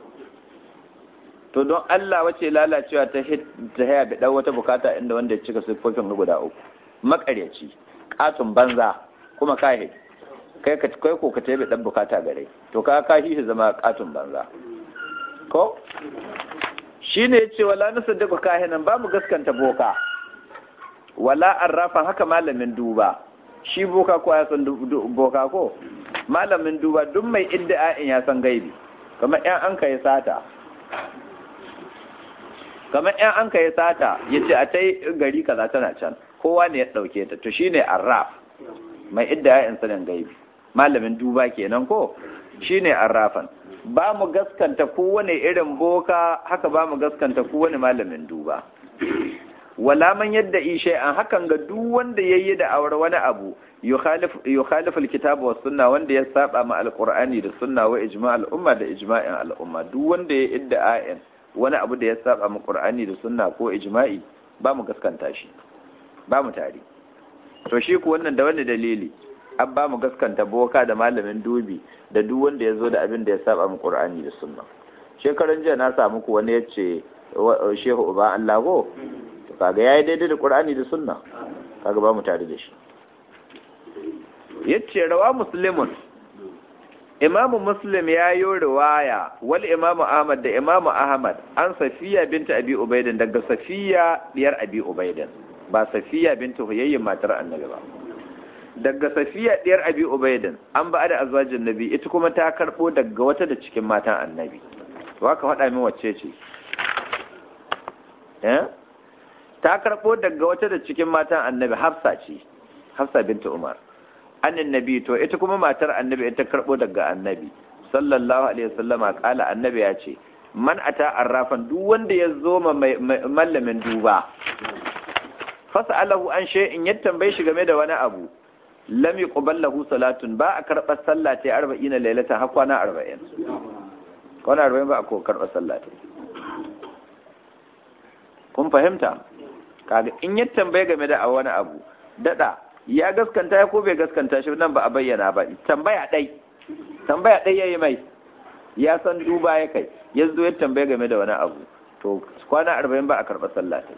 A: to don Allah wace lalacewa ta ta haya da wata bukata inda wanda ya cika siffofin guda uku makareci katon banza kuma kahe kai ka kai ko ka tabe dan bukata gare to ka kashi shi zama katon banza ko shi ne ya ce wala na sadaka kahinan ba mu gaskanta boka wala arrafan haka malamin duba shi boka ko ya san boka ko malamin duba duk mai idda'in ya san gaibi kamar yan an kai sata kamar yan an kai sata ya ce a ta gari kaza tana can kowa ne ya ɗauke ta to shine arraf mai idda'in sanin gaibi malamin duba kenan ko shine arrafan ba mu gaskanta kowane irin boka haka ba mu gaskanta kowane malamin duba wala man yadda ishe an hakan ga duk wanda yayi da awar wani abu yukhalifu alkitab wa sunna wanda ya saba ma alqur'ani da sunna wa ijma' al'umma da ijma'in al'umma duk wanda ya idda ayin wani abu da ya saba ma qur'ani da sunna ko ijma'i ba mu gaskanta shi ba mu tari to shi ku wannan da wani dalili an ba mu gaskanta boka da malamin dubi da duk wanda ya zo da abin da ya saba mu qur'ani da sunna shekaran jiya na samu ku wani yace shehu uba Allah ko to kaga yayi daidai da qur'ani da sunna kaga ba mu tare da shi yace rawa muslimun imamu muslim ya yi riwaya wal imamu ahmad da imamu ahmad an safiya binta abi ubaidan daga safiya diyar abi ubaidan ba safiya binta huyayyin matar annabi ba daga safiya diyar abi ubaidin an ba da azwajin nabi ita kuma ta karbo daga wata da cikin matan annabi to haka faɗa min wacce ce eh ta karbo daga wata da cikin matan annabi hafsa ce hafsa binta umar annin nabi to ita kuma matar annabi ita karbo daga annabi sallallahu alaihi wasallama kala annabi ya ce man ata arrafan duk wanda ya zo ma mallamin duba fas'alahu an shay'in ya tambaye shi game da wani abu lam yuqbal lahu salatun ba a karɓar sallah ta 40 lailatan har kwana 40 kwana 40 ba a ko karɓar sallah ta kun fahimta kaga in ya tambaye game da wani abu dada ya gaskanta ya ko bai gaskanta shi nan ba a bayyana ba tambaya dai tambaya dai yayi mai ya san duba ya kai ya zo ya tambaye game da wani abu to kwana 40 ba a karɓar sallah ta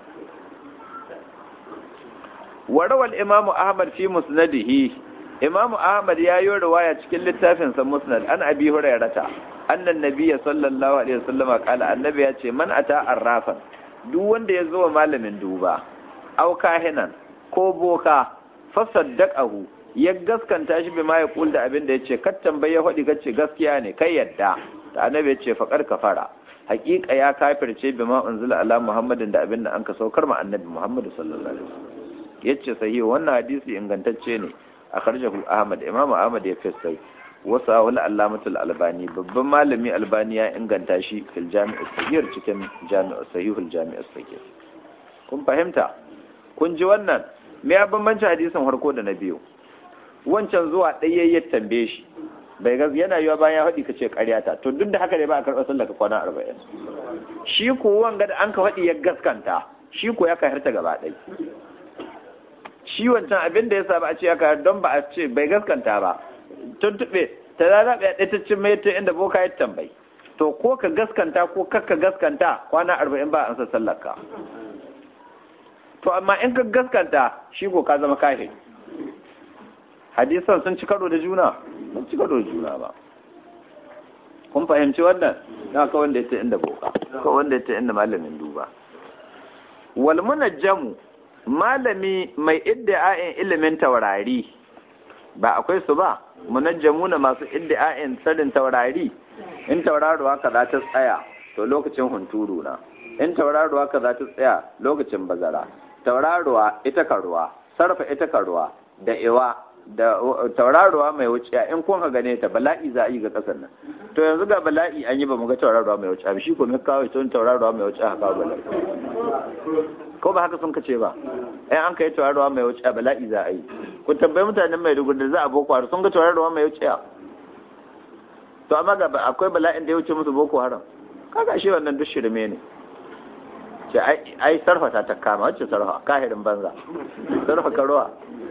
A: وروى الإمام أحمد في مسنده إمام أحمد يا رواية cikin littafin sa Musnad an Abi Hurairah anna an-nabiy sallallahu alaihi wasallam qala annabi ya ce man ata arrafan duk wanda ya zo malamin duba aw kahinan ko boka fasaddaqahu ya gaskanta shi bima ya kul da abin da yace kat tambaye hodi kace gaskiya ne kai yadda da annabi ya ce faqar kafara haƙiƙa ya kafirce bima unzila ala muhammadin da abin da an ka saukar ma annabi muhammad sallallahu alaihi wasallam yace sahihi wannan hadisi ingantacce ne a karjahu ahmad imamu ahmad ya fesai wasu wani allamatul albani babban malami albani ya inganta shi fil jami'u sahihar cikin jami'u sahihul jami'u sahih kun fahimta kun ji wannan me ya bambanci hadisin farko da na biyu wancan zuwa ɗaya ya tambaye shi bai ga yana yiwa bayan ya faɗi ka ce ƙaryata to duk da haka ne ba a karɓar sallah ka kwana arba'in shi ko wanga da an ka faɗi ya gaskanta shi ko ya kahirta gaba ɗaya shi wancan abin da ya sa ba a ce aka don ba a ce bai gaskanta ba tuntuɓe ta rana ɗaya ɗaya ta cin mai ta inda boka ya tambayi to ko ka gaskanta ko kakka gaskanta kwana arba'in ba an sa sallarka to amma in ka gaskanta shi ko ka zama kahe hadisan sun ci karo da juna sun ci karo da juna ba kun fahimci wannan na ka wanda ya ta inda boka ka wanda ya ta inda malamin duba wal munajjamu malami mai idda'a'in ilimin taurari ba akwai su ba munajjamuna masu idda'a'in tsarin taurari in tauraruwa ka za ta tsaya to lokacin hunturu na in tauraruwa ka za ta tsaya lokacin bazara tauraruwa ita ka ruwa sarfa ita ka ruwa da iwa da tauraruwa mai wuciya in kun ka gane ta bala'i za a yi ga kasar nan to yanzu ga bala'i an yi ba mu ga tauraruwa mai wuciya shi ko mai kawo ita tauraruwa mai wuciya haka bala'i ko ba haka sun kace ba ai an kai tauraruwa mai wuciya bala'i za a yi ku tambayi mutanen mai dugu da za a boko haram sun ga tauraruwa mai wuciya to amma ga akwai bala'in da ya wuce musu boko haram kaga shi wannan duk shirme ne ce ai sarfa ta kama wacce sarfa kahirin banza sarfa karuwa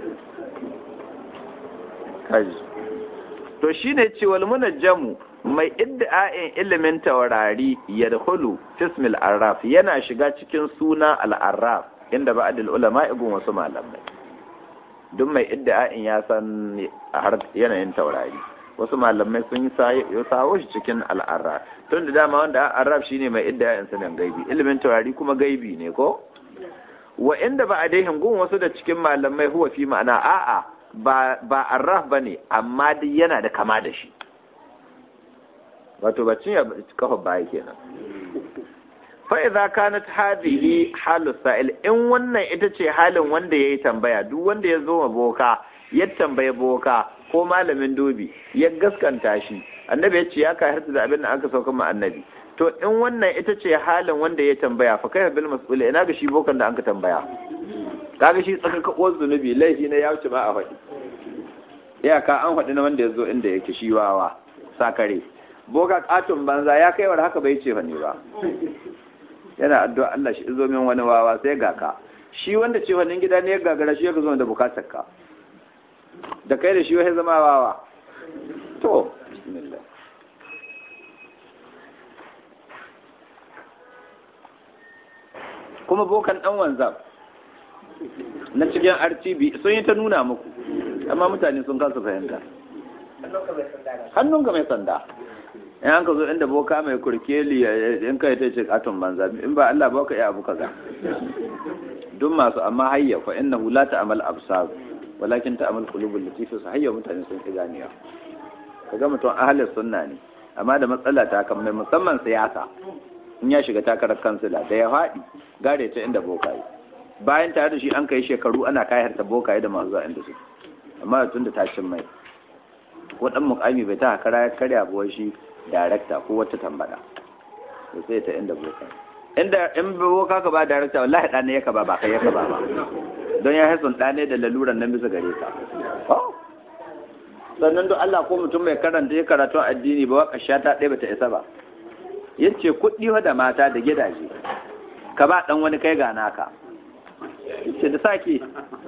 A: kaji to shine ce wal munajjamu mai idda'in ilimin taurari yadkhulu fismil arraf yana shiga cikin suna al-arraf inda ba'dul ulama ibn wasu malamai duk mai idda'in ya san har yanayin taurari wasu malamai sun yi sawo shi cikin al'arraf tun da dama wanda arraf shine mai idda'in sanin gaibi ilimin taurari kuma gaibi ne ko wa inda ba a daihin gun wasu da cikin malamai huwa fi ma'ana a'a ba ba arraf bane amma dai yana da kama da shi wato bacin ya kafa baya kenan fa idza kanat hadhihi halu sa'il in wannan ita ce halin wanda yayi tambaya duk wanda ya zo ma boka ya tambaye boka ko malamin dobi ya gaskanta shi annabi ya ce ya ka harta da abin da aka sauka ma annabi to in wannan ita ce halin wanda ya tambaya fa kai bil mas'ul ina ga shi bokan da an ka tambaya kaga shi tsaka ka zunubi laifi ne ya wuce ba a faɗi iyaka an faɗi na wanda ya zo inda yake shi wawa sakare boka katon banza ya kai war haka bai ce fa ne ba yana addu'a Allah shi zo min wani wawa sai ga ka shi wanda ce wannan gida ne ya gagara shi ya zo da bukatar ka da kai da shi wai zama wawa to bismillah kuma bokan dan wanzam na cikin RTB sun yi ta nuna muku amma mutane sun kasa fahimta hannunka mai sanda in an ka zo inda boka mai kurkeli in ka yi ta ce katon banza in ba Allah ba ka iya abu kaza duk masu amma hayya fa innahu la ta'mal absar walakin ta amal qulubul latifi su hayya mutane sun ki ganiya kaga mutum ahlus sunna ne amma da matsala ta kan mai musamman siyasa in ya shiga takarar kansila da ya faɗi gare ta inda bokaye bayan tare da shi an kai shekaru ana kayar ta bokaye da masu zuwa inda su amma tun da ta cin mai ko dan mukami bai ta hakara ya karya ba shi darakta ko wata tambada to sai ta inda bokaye inda in boka ka ba darakta wallahi ɗane ya ka ba ba kai ya ka ba ba don ya haifun ɗane da laluran nan bisa gare ka sannan don Allah ko mutum mai karanta ya karatu addini ba waka sha ta ɗaya bata isa ba yace kuɗi da mata da gidaje ka ba ɗan wani kai ga naka yace da sake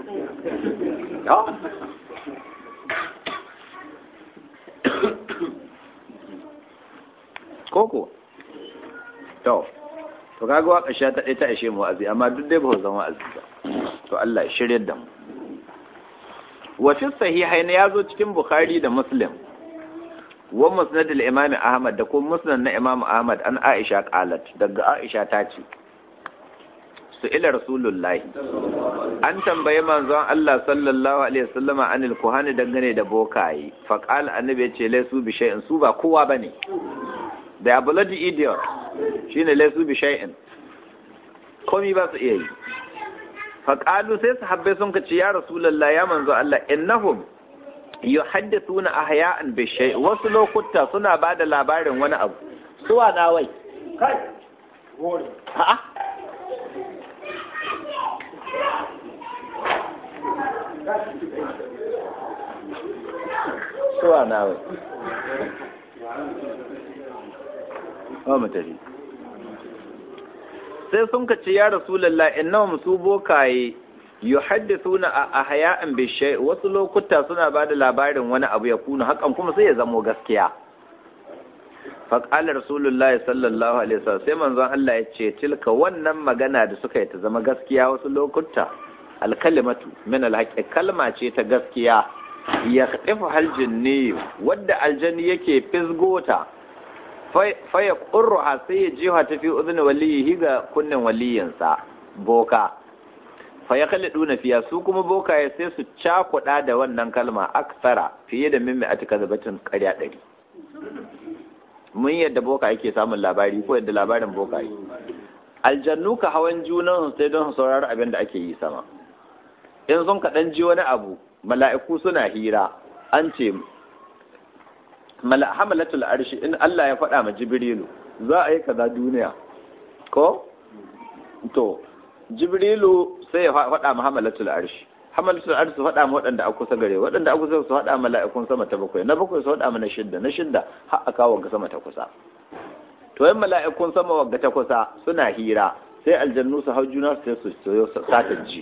A: koko to to kaga waka sha ta ɗaya ta ishe mu wa'azi amma duk dai ba zan wa'azi ba to Allah ya shirye da mu wa fi sahihaini ya zo cikin bukhari da muslim wa musnad al-imam ahmad da kuma musnad na imam ahmad an aisha qalat daga aisha ta ce su ila rasulullahi an tambaye manzon Allah sallallahu alaihi wasallama anil kuhani dangane da bokaye fa qala annabi ya ce laysu bi shay'in su ba kowa bane da ya bloody idiot shine laysu bi shay'in komi ba su iya yi faƙalu sai sahabbai sun ka ce ya rasulallah ya manzo Allah innahum yuhaddithuna ahya'an bi shay wasu lokuta suna ba da labarin wani abu suwa na wai kai a'a suwa na wai ba mutari sai sun ka ce ya rasulallah innahum su bokaye yuhaddithuna a ahya'an bi shay wasu lokuta suna bada labarin wani abu ya kuna hakan kuma sai ya zamo gaskiya fa qala rasulullahi sallallahu alaihi wasallam sai manzon Allah ya ce tilka wannan magana da suka yi ta zama gaskiya wasu lokuta alkalimatu min alhaqi kalma ce ta gaskiya ya khatifu haljinni wadda aljanni yake fisgota faya ƙurruha sai ya jiha ta fi uzini waliyi ga kunnen waliyinsa boka faya kalli ɗuna fiya su kuma boka ya sai su cakuɗa da wannan kalma aksara fiye da mimmi a cika zabatin ƙarya ɗari mun yadda boka yake samun labari ko yadda labarin boka yi aljannu ka hawan junan sai don saurari abin da ake yi sama in sun kaɗan ji wani abu mala'iku suna hira an ce hamalatul arshi in Allah ya faɗa ma jibrilu za a yi kaza duniya ko to jibrilu sai ya faɗa ma hamalatul arshi hamalatul arshi su faɗa ma waɗanda a kusa gare waɗanda a kusa su faɗa ma mala'ikun sama ta bakwai na bakwai su faɗa ma na shidda na shidda har a kawo ga sama ta kusa to yin mala'ikun sama wagga ta kusa suna hira sai aljannu su hau juna sai su soyo sata ji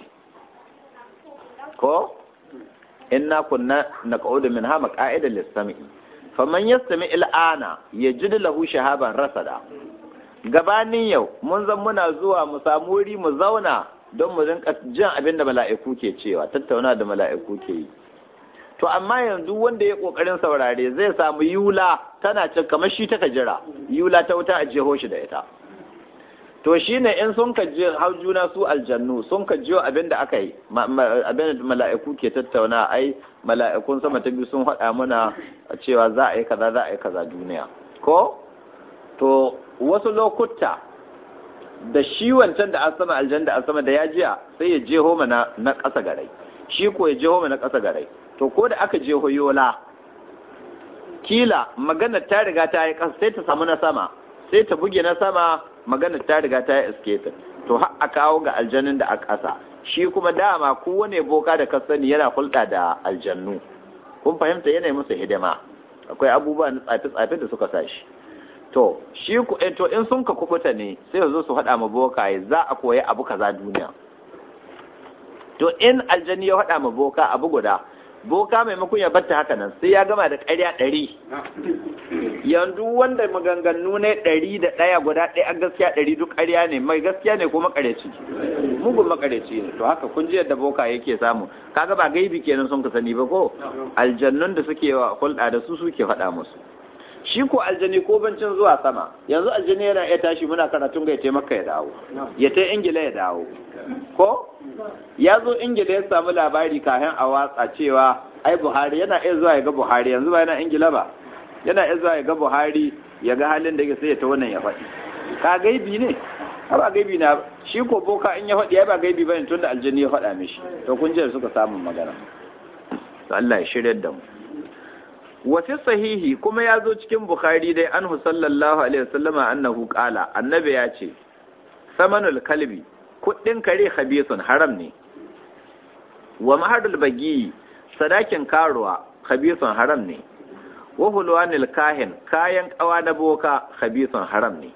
A: ko inna kunna naq'udu min ha maq'ida lis-sam'i faman yastami il'ana ya ji lahu shahaban rasada gabanin yau mun zan muna zuwa mu samu wuri mu zauna don mu rinka jin abin da mala'iku ke cewa tattauna da mala'iku ke yi to amma yanzu wanda ya kokarin saurare zai samu yula tana cin kamar shi ta jira yula ta wuta a jeho shi da ita to shine in sun ka je hau juna su aljannu sun ka jiyo abin da aka yi abin da mala'iku ke tattauna ai mala'ikun sama ta biyu sun faɗa mana cewa za a yi kaza za a yi kaza duniya ko to wasu lokuta da shi wancan da asama aljan da asama da ya jiya sai ya jeho mana na ƙasa garai shi ko ya jeho mana ƙasa garai to ko da aka jeho yola kila magana ta riga ta yi ƙasa sai ta samu na sama sai ta buge na sama magana ta riga ta yi escape to har a kawo ga aljanun da a ƙasa shi kuma dama kowane boka da ka sani yana hulɗa da aljannu kun fahimta yana musu hidima akwai abubuwa na tsafe-tsafe da suka sa shi to shi ku to in sun ka kubuta ne sai su zo su haɗa ma bokaye za a koyi abu kaza duniya to in aljani ya haɗa ma boka abu guda boka maimakon ya batta haka nan sai ya gama da ƙarya ɗari yanzu wanda maganganu ne ɗari da ɗaya guda ɗaya an gaskiya ɗari duk ƙarya ne mai gaskiya ne ko makareci mugun makareci ne to haka kun ji yadda boka yake samu kaga ba gaibi kenan sun ka sani ba ko aljannun da suke wa hulɗa da su suke faɗa musu shi ko aljani ko bancin zuwa sama yanzu aljani yana iya tashi muna karatun ga ya taimaka ya dawo ya ta ingila ya dawo ko ya zo ingila ya samu labari kafin a watsa cewa ai buhari yana iya zuwa ya ga buhari yanzu ba yana ingila ba yana iya zuwa ya ga buhari ya ga halin da yake sai ya ta wannan ya faɗi ka gaibi ne ba gaibi na shi ko boka in ya faɗi ya ba gaibi bane tun da aljani ya faɗa mishi to kun ji suka samu magana Allah ya shirya da mu wa fi sahihi kuma ya zo cikin bukhari dai anhu sallallahu alaihi wasallama annahu qala annabi ya ce samanul kalbi kuɗin kare khabisun haram ne wa mahadul bagi sadakin karuwa khabisun haram ne wa hulwanil kahin kayan kawa na boka khabisun haram ne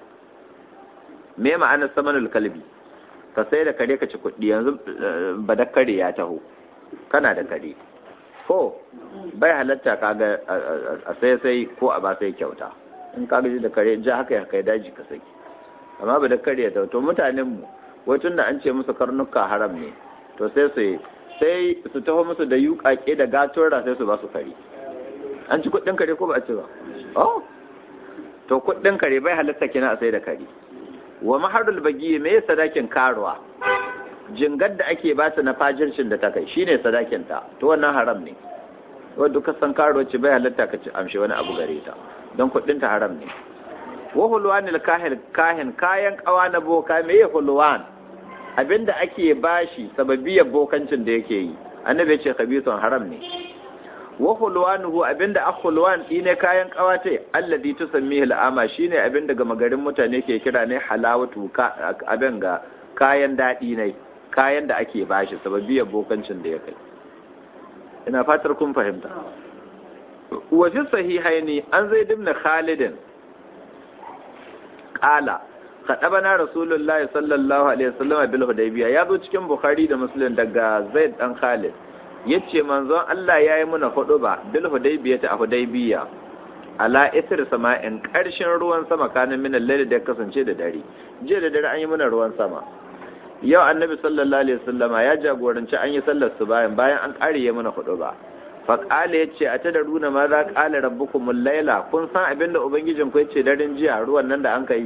A: me ma'anar samanul kalbi ka sai da kare ka ci kuɗi yanzu badakare ya taho kana da kare ko bai halatta kaga a sai sai ko a ba sai kyauta in ka gaji da kare ja haka ya kai daji ka saki amma badakare ya taho to mutanen mu wai tun da an ce musu karnuka haram ne to sai su sai su taho musu da yuƙaƙe da gatora sai su ba su kare an ci kuɗin kare ko ba a ci ba oh to kuɗin kare bai halatta kina a sai da kare wa maharul bagi me sadakin karuwa jingar da ake ba ta na fajircin da ta kai shine sadakin ta to wannan haram ne wanda ka san karuwa ce bai halatta ka ci amshi wani abu gare ta don kuɗin ta haram ne wa hulwanil kahin kahin kayan kawa na boka me ya hulwan abinda ake bashi sababiyar bokancin da yake yi annabi ce khabithun haram ne wa hulwanuhu abinda akhulwan ne kayan kawate alladhi tusammihi al'ama shine abinda ga magarin mutane ke kira ne halawatu abin ga kayan dadi ne kayan da ake bashi sababiyar bokancin da ya kai ina fatar kun fahimta wa fi sahihaini an zaid ibn khalid qala khadabana rasulullahi sallallahu alaihi wasallam bil hudaybiya ya zo cikin bukhari da muslim daga zaid dan khalid yace manzon Allah ya yi muna hudu ba bil hudaybiya ta hudaybiya ala isr sama'in karshen ruwan sama kanin min laili da ya kasance da dare jiya da dare an yi muna ruwan sama yau annabi sallallahu alaihi wasallama ya jagoranci an yi sallar su bayan bayan an kare ya muna hudu ba fa qala yace a tadaruna ma za qala rabbukumul laila kun san abinda ubangijin ku yace daren jiya ruwan nan da an kai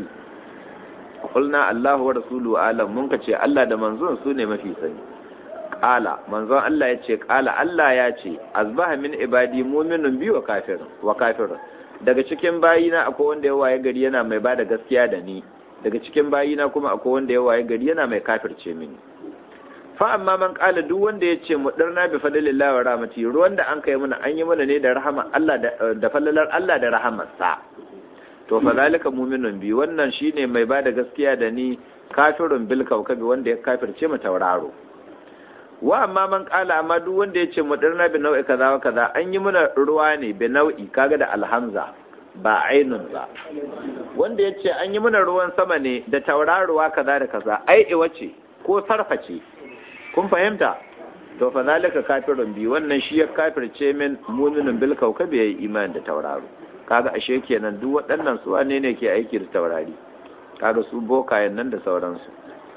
A: qulna Allahu wa rasuluhu alam mun ka ce Allah da manzon su ne mafi sani qala manzon Allah ya ce qala Allah ya ce azbaha min ibadi mu'minun bi wa kafir wa kafir daga cikin bayina akwai wanda ya waye gari yana mai bada gaskiya da ni daga cikin bayina kuma akwai wanda ya waye gari yana mai kafirce mini fa amma man qala duk wanda ya ce mu darna bi fadlillahi wa rahmati ruwan da an kai mana an yi mana ne da rahama Allah da falalar Allah da rahamarsa to fa zalika mu'minun bi wannan shine mai bada gaskiya da ni kafirun bil kawkabi wanda ya kafirce mu tauraro wa amma man kala amma duk wanda ya ce mudirna bi nau'i kaza wa kaza an yi muna ruwa ne bi nau'i kaga da alhamza ba ainun ba wanda ya ce an yi muna ruwan sama ne da tauraruwa kaza da kaza ai iwa ce ko sarfa ce kun fahimta to fa zalika kafirun bi wannan shi ya kafirce min mu'minun bil kawkabi yayi imani da tauraro kaga ashe kenan duk waɗannan su wane ne ke aiki da taurari kaga su bokayen nan da sauransu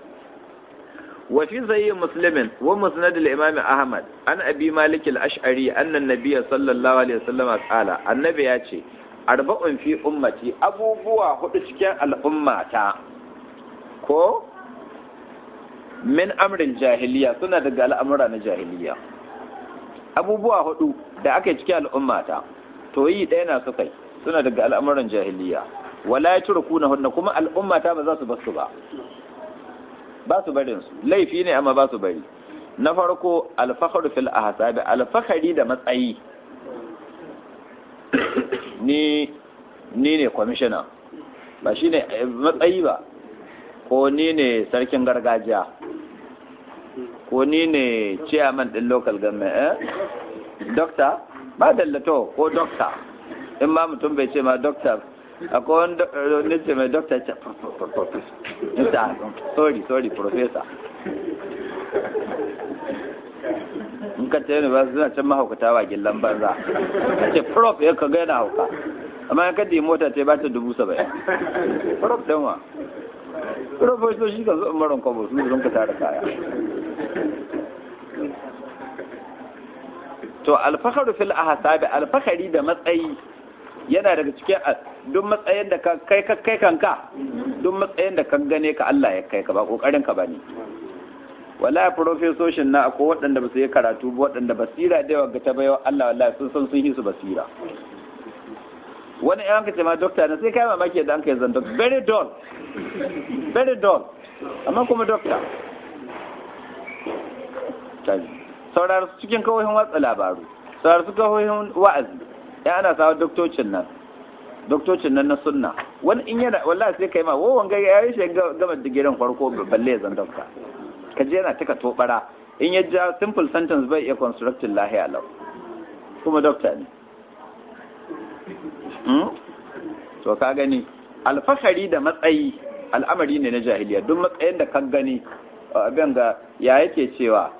A: wa fi zayyi muslimin wa musnad al-imam ahmad an abi malik al-ash'ari anna an-nabiy sallallahu alaihi wasallam qala annabi ya ce arba'un fi ummati abubuwa hudu cikin al'ummata ko min amrin jahiliya suna daga al'amura na jahiliya abubuwa hudu da aka yi cikin al'ummata to yi ɗaya na suka yi suna daga al'amuran jahiliya wala ya turku na hunna kuma al'ummata ba za su basu ba ba su barin su laifi ne amma ba su bari na farko alfahar fil ahsabi alfahari da matsayi ni ni ne kwamishina ba shine matsayi ba ko ni ne sarkin gargajiya ko ni ne chairman din local government eh doctor ba dallato ko doctor in ma mutum bai ce ma doctor akwai wani ce mai doctor ce sorry sorry professor in ka ce ne ba suna can mahaukata wa gillan banza ka ce prof ya ka ga yana hauka amma ya kaddi mota ce ba ta dubu saba'in prof ɗin wa profesoshi ka zo maron kwabo su da ka tara kaya to alfaharu fil ahsabi alfahari da matsayi yana daga cikin duk matsayin da ka kai ka kai kanka duk matsayin da ka gane ka Allah ya kai ka ba kokarin ka bane wallahi profesoshin na akwai waɗanda ba su yi karatu ba waɗanda basira da yawa ga ta bayo Allah wallahi sun san sun yi su basira wani yan ka ce ma dokta na sai kai mamaki da an kai zan doctor very dull very dull amma kuma dokta saurar su cikin kawohin watsa labaru saurar su kawohin wa'azi ya ana sawa doktocin nan doktocin nan na sunna wani in yana wallahi sai kai ma wo wanga ya yi shi gama digirin farko balle zan dokta ka je yana taka tobara in ya ja simple sentence bai iya constructing lahiya lau kuma dokta ne to ka gani alfahari da matsayi al'amari ne na jahiliya duk matsayin da ka gani abin ga ya yake cewa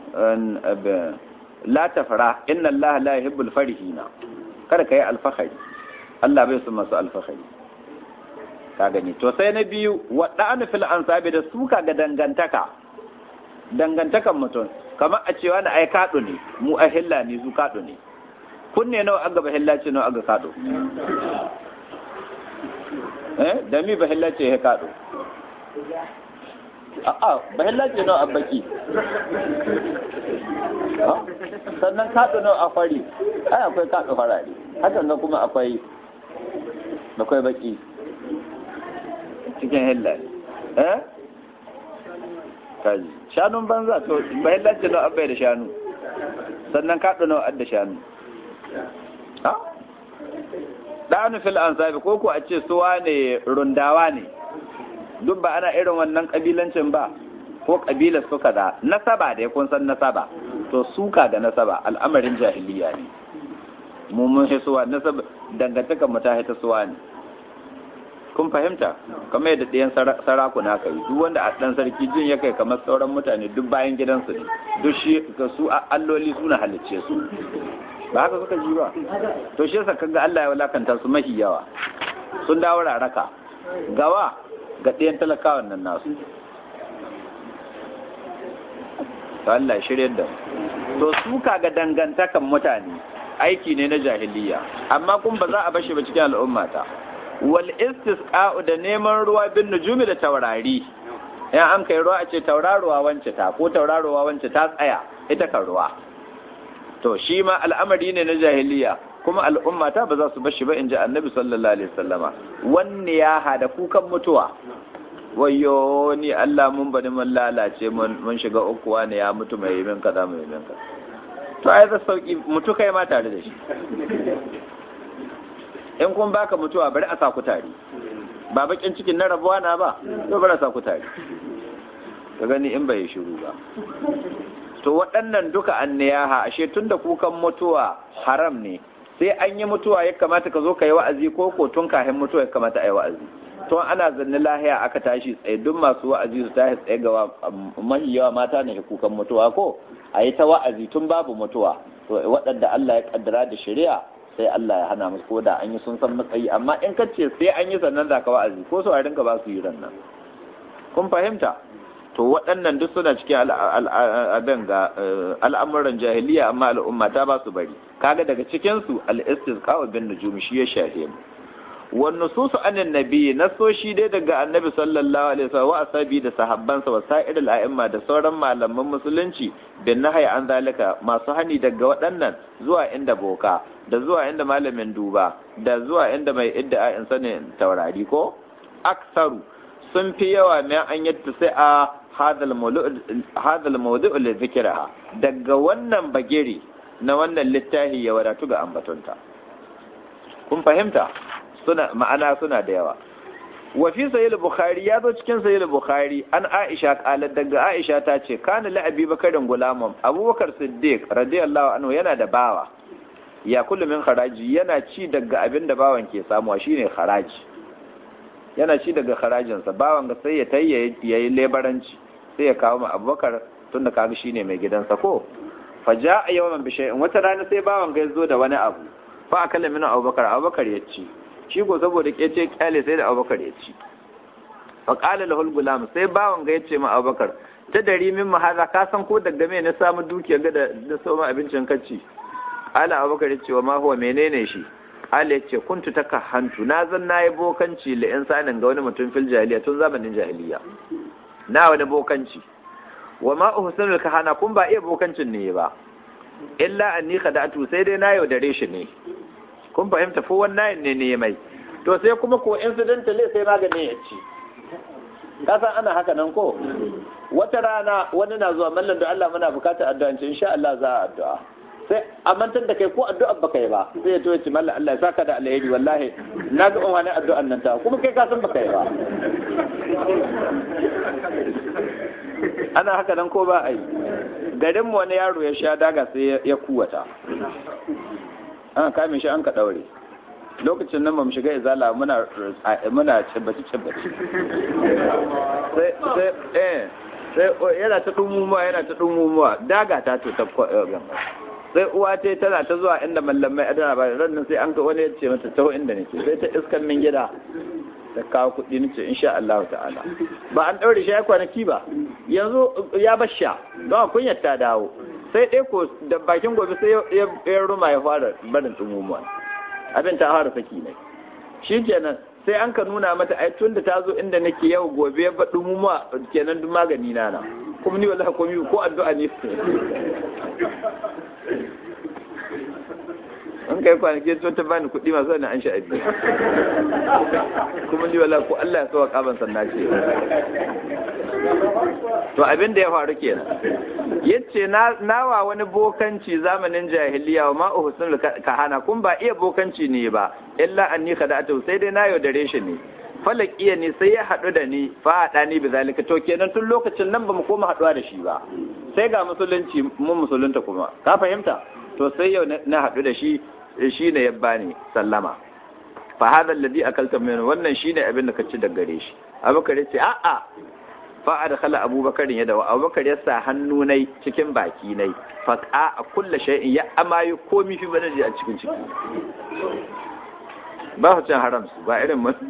A: la tafara inna Allah la yuhibbul farihina kada kai alfahari Allah bai so masu alfahari ka gani to sai na biyu wada'anu fil ansabi da suka ga dangantaka dangantakan mutum kamar a cewa na ai kado ne mu a hilla ne su kado ne kunne nawa aga ba hilla ce nawa aga kado eh da mi ba hilla ce ya kado a'a ba hilla ce nawa abaki sannan kaɗo nawa a fari ai akwai kaɗo farare hakan nan kuma akwai akwai baki cikin hilla eh kaji shanun banza to ba hilla ce nawa abai da shanu sannan kaɗo nawa adda shanu ha ɗanu fil ansabi ko ko a ce suwa ne rundawa ne duk ba ana irin wannan ƙabilancin ba ko ƙabilar suka da nasaba da ya kun san nasaba to suka ga nasaba al'amarin jahiliya ne mu mun hisuwa nasaba dangantakar mu ta hita suwa ne kun fahimta kamar yadda ɗayan sarakuna ka yi duk wanda a ɗan sarki jin ya kai kamar sauran mutane duk bayan gidansu ne duk shi ga su alloli suna halicce su ba haka suka ji ba to shi yasa kaga Allah ya walakanta su mahi yawa sun dawo raraka gawa ga ɗayan talakawan nan nasu to Allah shirye da to suka ga dangantakan mutane aiki ne na jahiliya amma kun ba za a bashi ba cikin al'ummata wal istisqa'u da neman ruwa bin nujumi da taurari in an kai ruwa a ce tauraruwa wance ta ko tauraruwa wance ta tsaya ita kan ruwa to shi ma al'amari ne na jahiliya kuma al'ummata ba za su bashi ba in ji annabi sallallahu alaihi wasallama wanne ya hada kukan mutuwa wayo ni Allah mun bani mun lalace mun shiga ukuwa ne ya mutu mai min kaza mai min kaza to ai da sauki mutu kai ma tare da shi in kun baka mutuwa bari a sa ku tare ba bakin cikin na rabuwa na ba to bari a sa ku tare ka gani in bai shiru ba to waɗannan duka anniyaha ashe tunda kukan mutuwa haram ne sai an yi mutuwa ya kamata ka zo ka yi wa'azi ko ko tun kafin mutuwa ya kamata a yi wa'azi tun ana zanne lahiya aka tashi tsaye duk masu wa'azi su tashi tsaye ga mahi yawa mata ne kukan mutuwa ko a yi ta wa'azi tun babu mutuwa to waɗanda Allah ya kaddara da shari'a sai Allah ya hana musu ko da an yi sun san matsayi amma in ka ce sai an yi sannan za ka wa'azi ko su a rinka ba su yi ran nan kun fahimta to waɗannan duk suna cikin abin ga al'amuran jahiliya amma al'umma ta ba su bari kaga daga cikinsu al-istisqa wa bin nujum shi ya shahe mu wan nususu anin nabi nasoshi dai daga annabi sallallahu alaihi wasallam wa asabi da sahabbansa wa sa'ir al-a'imma da sauran malaman musulunci bin nahyi an zalika masu hani daga waɗannan zuwa inda boka da zuwa inda malamin duba da zuwa inda mai idda in sanin taurari ko aksaru sun fi yawa mai an yadda sai a hadal mawdu'u li zikra daga wannan bagiri na wannan littafi ya wadatu ga ambatonta kun fahimta suna ma'ana suna da yawa wa fi sahih bukhari ya zo cikin sahih bukhari an aisha qalat daga aisha ta ce kana la abi bakarin gulamun abubakar siddiq radiyallahu anhu yana da bawa ya kullu min kharaji yana ci daga abin da bawan ke samuwa shine kharaji yana ci daga harajinsa bawan ga sai ya tayya ya yi lebaranci sai ya kawo ma abubakar tun da kaga shine mai gidansa ko fa ja a yawan bishe in wata rana sai bawan ga zo da wani abu fa akalla min abubakar abubakar ya ci shi ko saboda kece kyale sai da abubakar ya ci fa qala lahul gulam sai bawan ga ya ce ma abubakar ta dari min mahaza ka san ko daga me na samu dukiya ga da da soma abincin kacci ala abubakar ya ce wa ma huwa menene shi kale ce kuntu taka hantu na zan nayi bokanci li insanin ga wani mutum fil jahiliya tun zamanin jahiliya na wani bokanci wa ma uhsanul kahana kun ba iya bokancin ne ba illa anni khada'tu sai dai na yaudare shi ne kun fahimta fo wannan ne ne mai to sai kuma ko incidentally sai magani ya ci kasan ana haka nan ko wata rana wani na zuwa mallan da Allah muna bukatar addu'a ce insha Allah za a addu'a sai a mantar da kai ko addu'a baka yi ba sai ya to ya ce mallan Allah ya saka da alheri wallahi na ga wani addu'an nan ta kuma kai ka san baka yi ba ana haka nan ko ba a yi garin mu wani yaro ya sha daga sai ya kuwata an kame shi an ka daure lokacin nan mu shiga izala muna muna cibbaci cibbaci sai sai eh sai yana ta dumumuwa yana ta dumumuwa daga ta to ta sai uwa ta tana ta zuwa inda mallamai adana ba ran nan sai an ga wani ya ce mata taho inda nake sai ta iskan min gida ta kawo kuɗi nace insha Allah ta'ala ba an daure shi ya kwanaki ba yanzu ya basha don kunyar ta dawo sai dai ko da bakin gobe sai ya ruma ya fara barin dumumuwa abin ta fara saki ne shi kenan sai an ka nuna mata ai tun da ta zo inda nake yau gobe ya baɗu mu ma kenan duk magani na na kuma ni wallahi komai ko addu'a ne an kai kwanaki to ta bani kuɗi masu wani an sha'abi kuma ni wallahi ko Allah ya sawa kaban sanna ce to abin da ya faru kenan yace na nawa wani bokanci zamanin jahiliya wa ma uhsul kahana kun ba iya bokanci ne ba illa anni khada'atu sai dai na yaudare shi ne falakiya ne sai ya haɗu da ni fa haɗa ni bi zalika to kenan tun lokacin nan bamu koma haɗuwa da shi ba sai ga musulunci mun musulunta kuma ka fahimta to sai yau na haɗu da shi shi ne ya bani sallama fa hada alladhi akalta min wannan shine abin da ka ci daga gare shi abubakar ya ce a'a fa adkhala abubakar ya dawo abubakar ya sa hannu nai cikin baki nai fa a kulla shay'in ya amayu komi fi badaji a cikin ciki ba su cin haram su ba irin mun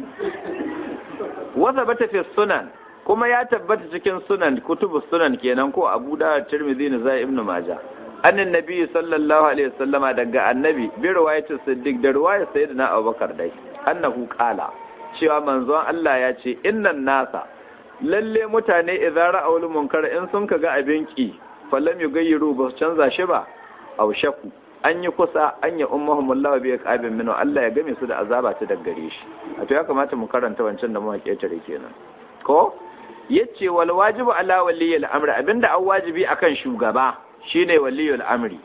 A: wasa bata fi sunan kuma ya tabbata cikin sunan kutubu sunan kenan ko abu da tirmidhi ne zai ibnu majah annan nabi sallallahu alaihi wasallama daga annabi bi riwayatin siddiq da riwayar sayyidina abubakar dai annahu qala cewa manzon Allah ya ce innan nasa lalle mutane idza ra'awul munkar in sun kaga abin ki fallam yugayyiru ba su canza shi ba aw shaku an yi kusa an yi ummahum Allah bi aqabin minhu Allah ya game su da azaba ta daggare shi a to ya kamata mu karanta wancan da muka ketare kenan ko yace wal wajibu ala waliyil amri abinda an wajibi akan shugaba shine waliyul amri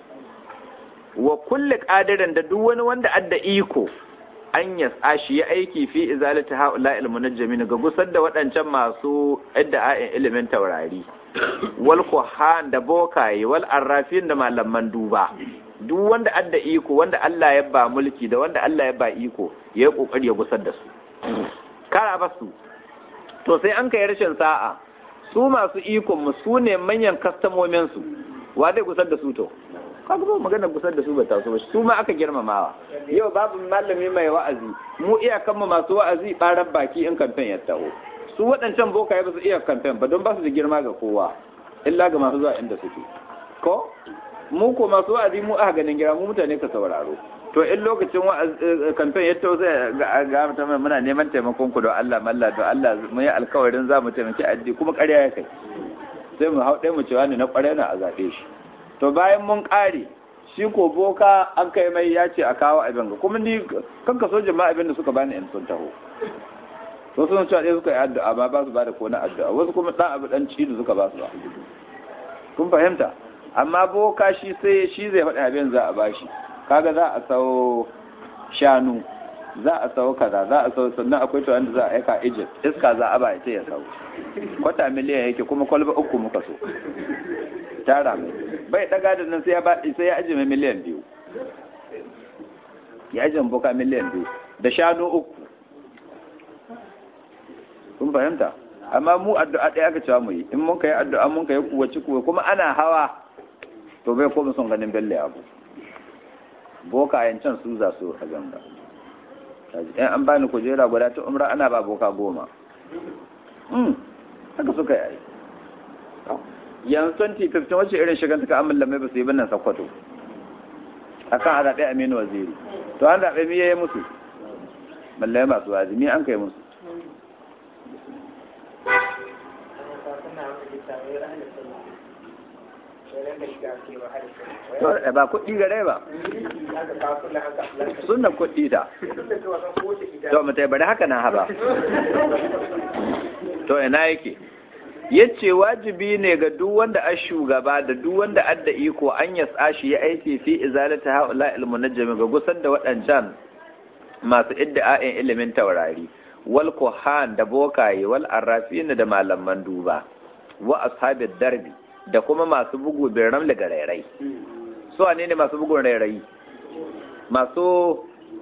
A: wa kulli qadirin da duk wani wanda adda iko an yasa shi ya aiki fi izalati haula il munajjamin ga gusar da waɗancan masu idda'a'in ilimin taurari wal kuhan da bokaye wal arrafin da malaman duba duk wanda adda iko wanda Allah ya ba mulki da wanda Allah ya ba iko ya yi kokari ya gusar da su kara ba su to sai an kai rashin sa'a su masu ikon mu su ne manyan kastamomin su wa zai gusar da su to kaga ba magana gusar da su ba taso ba su ma aka girmamawa yau babu malami mai wa'azi mu iyakan mu masu wa'azi barar baki in kamfen ya taho su waɗancan bokaye ba su iya kamfen ba don ba su da girma ga kowa illa ga masu zuwa inda suke ko mu ko masu wa'azi mu aka ganin gira mu mutane ka sauraro to in lokacin kamfen ya taho sai ga mutum muna neman taimakon ku don Allah malla don Allah mu yi alkawarin za mu taimaki addini kuma ƙarya ya kai sai mu hau ɗaya mu cewa ne na ƙwarai na a zaɓe shi to bayan mun ƙare shi ko boka an kai mai ya ce a kawo abin ga kuma ni kan ka so jama'a abin da suka bani in sun taho to sun cewa ɗaya suka yi addu'a ba ba su ba da kona addu'a wasu kuma ɗan abu ɗan cido suka ba su ba kun fahimta amma boka shi sai shi zai faɗi abin za a bashi kaga za a sau shanu za a sau kaza za a sau sannan akwai to wanda za a aika Egypt iska za a ba ya ya sau kwata miliyan yake kuma kwalba uku muka so tara mai bai daga da nan sai ya ba sai ya ajiye miliyan biyu ya ajiye boka miliyan biyu da shanu uku kun fahimta amma mu addu'a ɗaya aka cewa mu yi in mun kai addu'a mun kai kuwaci kuwa kuma ana hawa to bai koma son ganin belle abu boka yancan su za su a ganga in an bani kujera guda ta umra ana ba boka goma haka suka yi yanzu 2015 wacce irin shigan suka amalla mai ba su yi binnan sakwato a kan a zaɓe aminu waziri to an zaɓe mi yayi musu balle masu azumi an kai musu to ba kuɗi gare ba sunna kuɗi da to mutai bari haka na haba to ina yake yace wajibi ne ga duk wanda a shugaba da duk wanda adda iko an ya tsashi ya aiki fi izalata haula ilmunajjami ga gusar da waɗancan masu idda'a'in ilimin taurari wal kuhan da bokaye wal arrafin da malaman duba wa ashabid darbi da kuma masu bugu bin ramli ga rairai su ne ne masu bugun rairai masu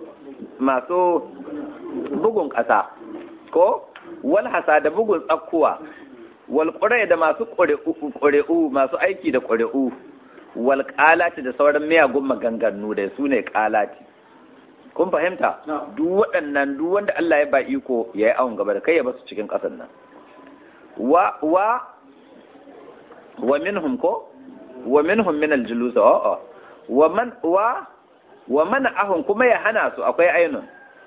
A: masu bugun ƙasa ko wal hasa da bugun tsakkuwa wal da masu ƙuri'u masu aiki da ƙuri'u wal ƙalati da sauran miyagun maganganu da su ne ƙalati kun fahimta duk waɗannan duk wanda Allah ya ba iko ya yi awon gaba da kai ya basu cikin ƙasar nan wa wa wa minhum ko wa minhum min al-julus a'a wa man wa wa mana ahum kuma ya hana su akwai ainun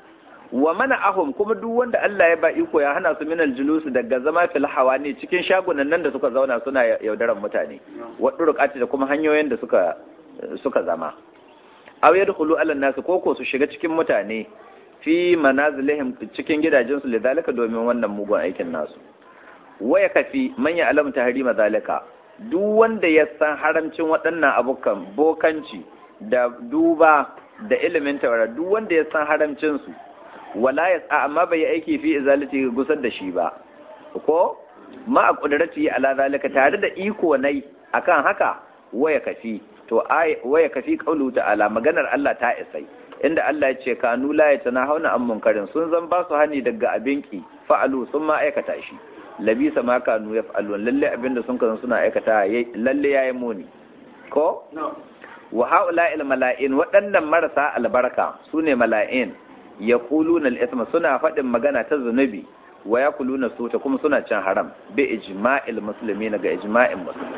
A: wa mana ahum kuma duk wanda Allah ya ba iko ya hana su min al-julus daga zama fil hawani cikin shagunan nan da suka zauna suna yaudaran mutane wa durqati da kuma hanyoyin da suka suka zama aw yadkhulu ala nas ko ko su shiga cikin mutane fi manazilihim cikin gidajensu lidalika domin wannan mugun aikin nasu waya kafi man ya alam tahrima zalika duk wanda ya san haramcin waɗannan abukan bokanci da duba da ilimin tawara duk wanda ya san haramcin su wala ya sa amma bai aiki fi izalati gusar da shi ba ko ma a kudrati ala zalika tare da iko nai akan haka waya kafi to waya kafi qaulu ta'ala maganar Allah ta isai inda Allah ya ce kanu la yatanahawna an munkarin sun zan ba su hani daga abinki fa'alu sun ma aikata shi labisa ma kanu yaf'alun lalle abinda sun kazan suna aikata lalle yayi muni ko wa haula il mala'in waɗannan marasa albarka sune mala'in yaquluna al-ithma suna faɗin magana ta zunubi wa yaquluna suta kuma suna cin haram bi ijma'il muslimin ga ijma'in musulmi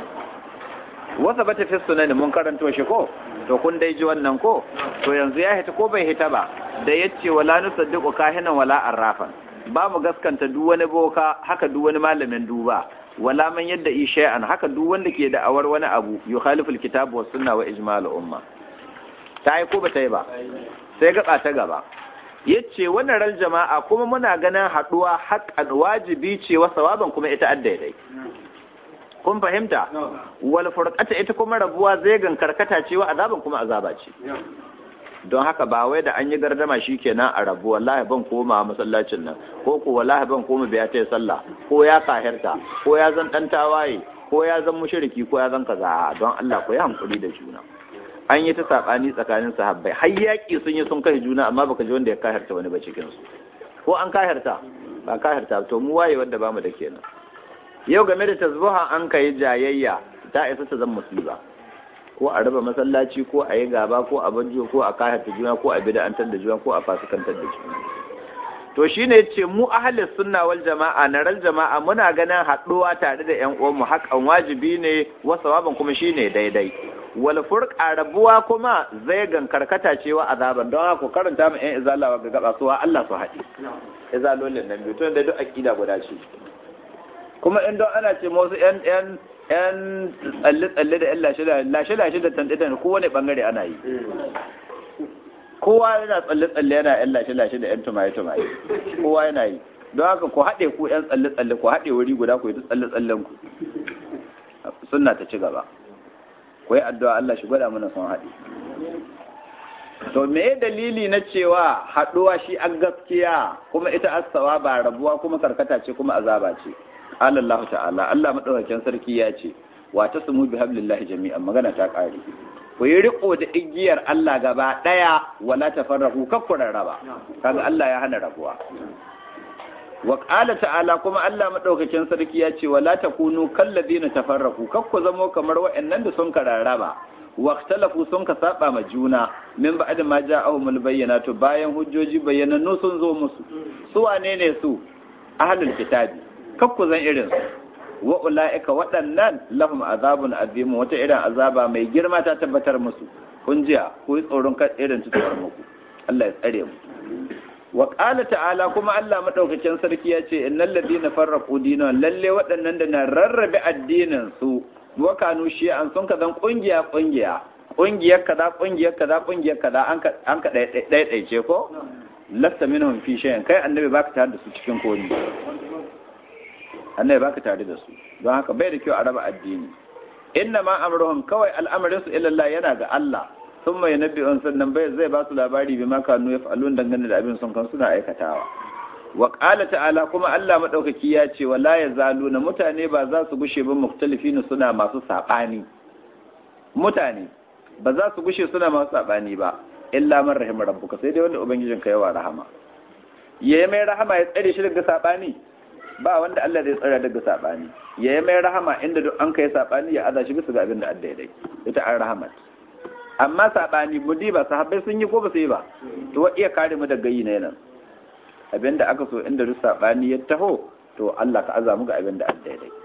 A: wasa bata fi sunan mun karanto shi ko to kun dai ji wannan ko to yanzu ya hita ko bai hita ba da yace wala nusaddiqu kahinan wala arrafan ba mu gaskanta duk wani boka haka duk wani malamin duba wala man yadda isha'an haka duk wanda ke da awar wani abu yukhalifu alkitab was sunna wa ijma'ul umma ta yi ko ba ta yi ba sai gaba ta gaba yace wannan ran jama'a kuma muna ganin haduwa haqqan wajibi ce wa sawaban kuma ita addaidai kun fahimta wal furqata ita kuma rabuwa zai gan karkata ce wa azaban kuma azaba ce don haka ba wai da an yi gardama shikenan a rabu wallahi ban koma masallacin nan ko ko wallahi ban koma biya ta sallah ko ya kahirta ko ya zan dan tawaye ko ya zan mushriki ko ya zan kaza don Allah ko ya hankuri da juna an yi ta sabani tsakanin sahabbai har yaki sun yi sun kai juna amma baka ji wanda ya kahirta wani ba cikin su ko an kahirta ba kahirta to mu waye wanda bamu da kenan yau game da tasbiha an kai jayayya ta isa ta zan musiba ko a raba masallaci ko a yi gaba ko a banjo ko a kahata juna ko a bid'antar da juna ko a fasikantar da juna to shine yace mu ahlus sunna wal jama'a na ral jama'a muna ganin haɗuwa tare da ƴan uwan mu hakan wajibi ne wa sawaban kuma shine daidai wal furqa rabuwa kuma zai gan karkata cewa azaban don haka karanta mu ƴan izalawa ga gaba suwa Allah su haɗi izalolin nan biyu to da duk akida guda ce kuma in don ana ce wasu ƴan ƴan yan tsalle-tsalle da yan lashe-lashe da tantitan kowane bangare ana yi kowa yana tsalle-tsalle yana yan lashe-lashe da yan tumaye-tumaye kowa yana yi don haka ku haɗe ku yan tsalle-tsalle ku haɗe wuri guda ku yi tsalle-tsallen ku suna ta ci gaba ku yi addu'a Allah shi gwada mana son haɗe to me dalili na cewa haɗuwa shi an gaskiya kuma ita asawa ba rabuwa kuma karkata ce kuma azaba ce qala Allah ta'ala Allah madaukakin sarki ya ce wa tasmu bi hablillahi jami'an magana ta kare ku yi riko da igiyar Allah gaba daya wala tafarraqu kakkura raba kaga Allah ya hana rabuwa wa qala ta'ala kuma Allah madaukakin sarki ya ce wala takunu kallazina tafarraqu kakku zamo kamar wa'annan da sun kararraba واختلفوا sun ka saba ma juna min ba'd ma ja'ahumul bayyinatu bayan hujjoji bayyanannu sun zo musu su wane ne su ahlul kitabi kakku zan irin su wa ulaika waɗannan lahum azabun azim wata irin azaba mai girma ta tabbatar musu kun jiya ku yi tsoron kan irin tutuwar muku Allah ya tsare mu wa qala ta'ala kuma Allah madaukakin sarki ya ce innal ladina farraqu dinahum lalle waɗannan da na rarrabe addinin su wa kanu shi'an sun ka zan kungiya kungiya kungiyar kaza kungiyar kaza kungiyar kaza an ka an ka ɗaiɗaice ko lasta minhum fi shay'in kai annabi baka tare da su cikin komi annabi baka tare da su don haka bai da kyau a raba addini inna ma amruhum kawai al'amarin su ila Allah yana ga Allah sun mai nabi on sannan bai zai ba su labari bi ma kanu yaf'alun dangane da abin sun kan suna aikatawa wa qala ta'ala kuma Allah madaukaki ya ce wala yazaluna mutane ba za su gushe ba muktalifina suna masu sabani mutane ba za su gushe suna masu sabani ba illa man rahima rabbuka sai dai wanda ubangijin ka yawa rahama yayi mai rahama ya tsare shi daga sabani ba wanda Allah zai tsare daga sabani yayi mai rahama inda duk an kai sabani ya aza shi bisa ga abin da Allah ya ita an rahamat amma sabani mudi ba sahabbai sun yi ko ba su yi ba to wa iya kare mu daga yi ne nan abinda aka so inda duk sabani ya taho to Allah ka aza mu ga abin da Allah ya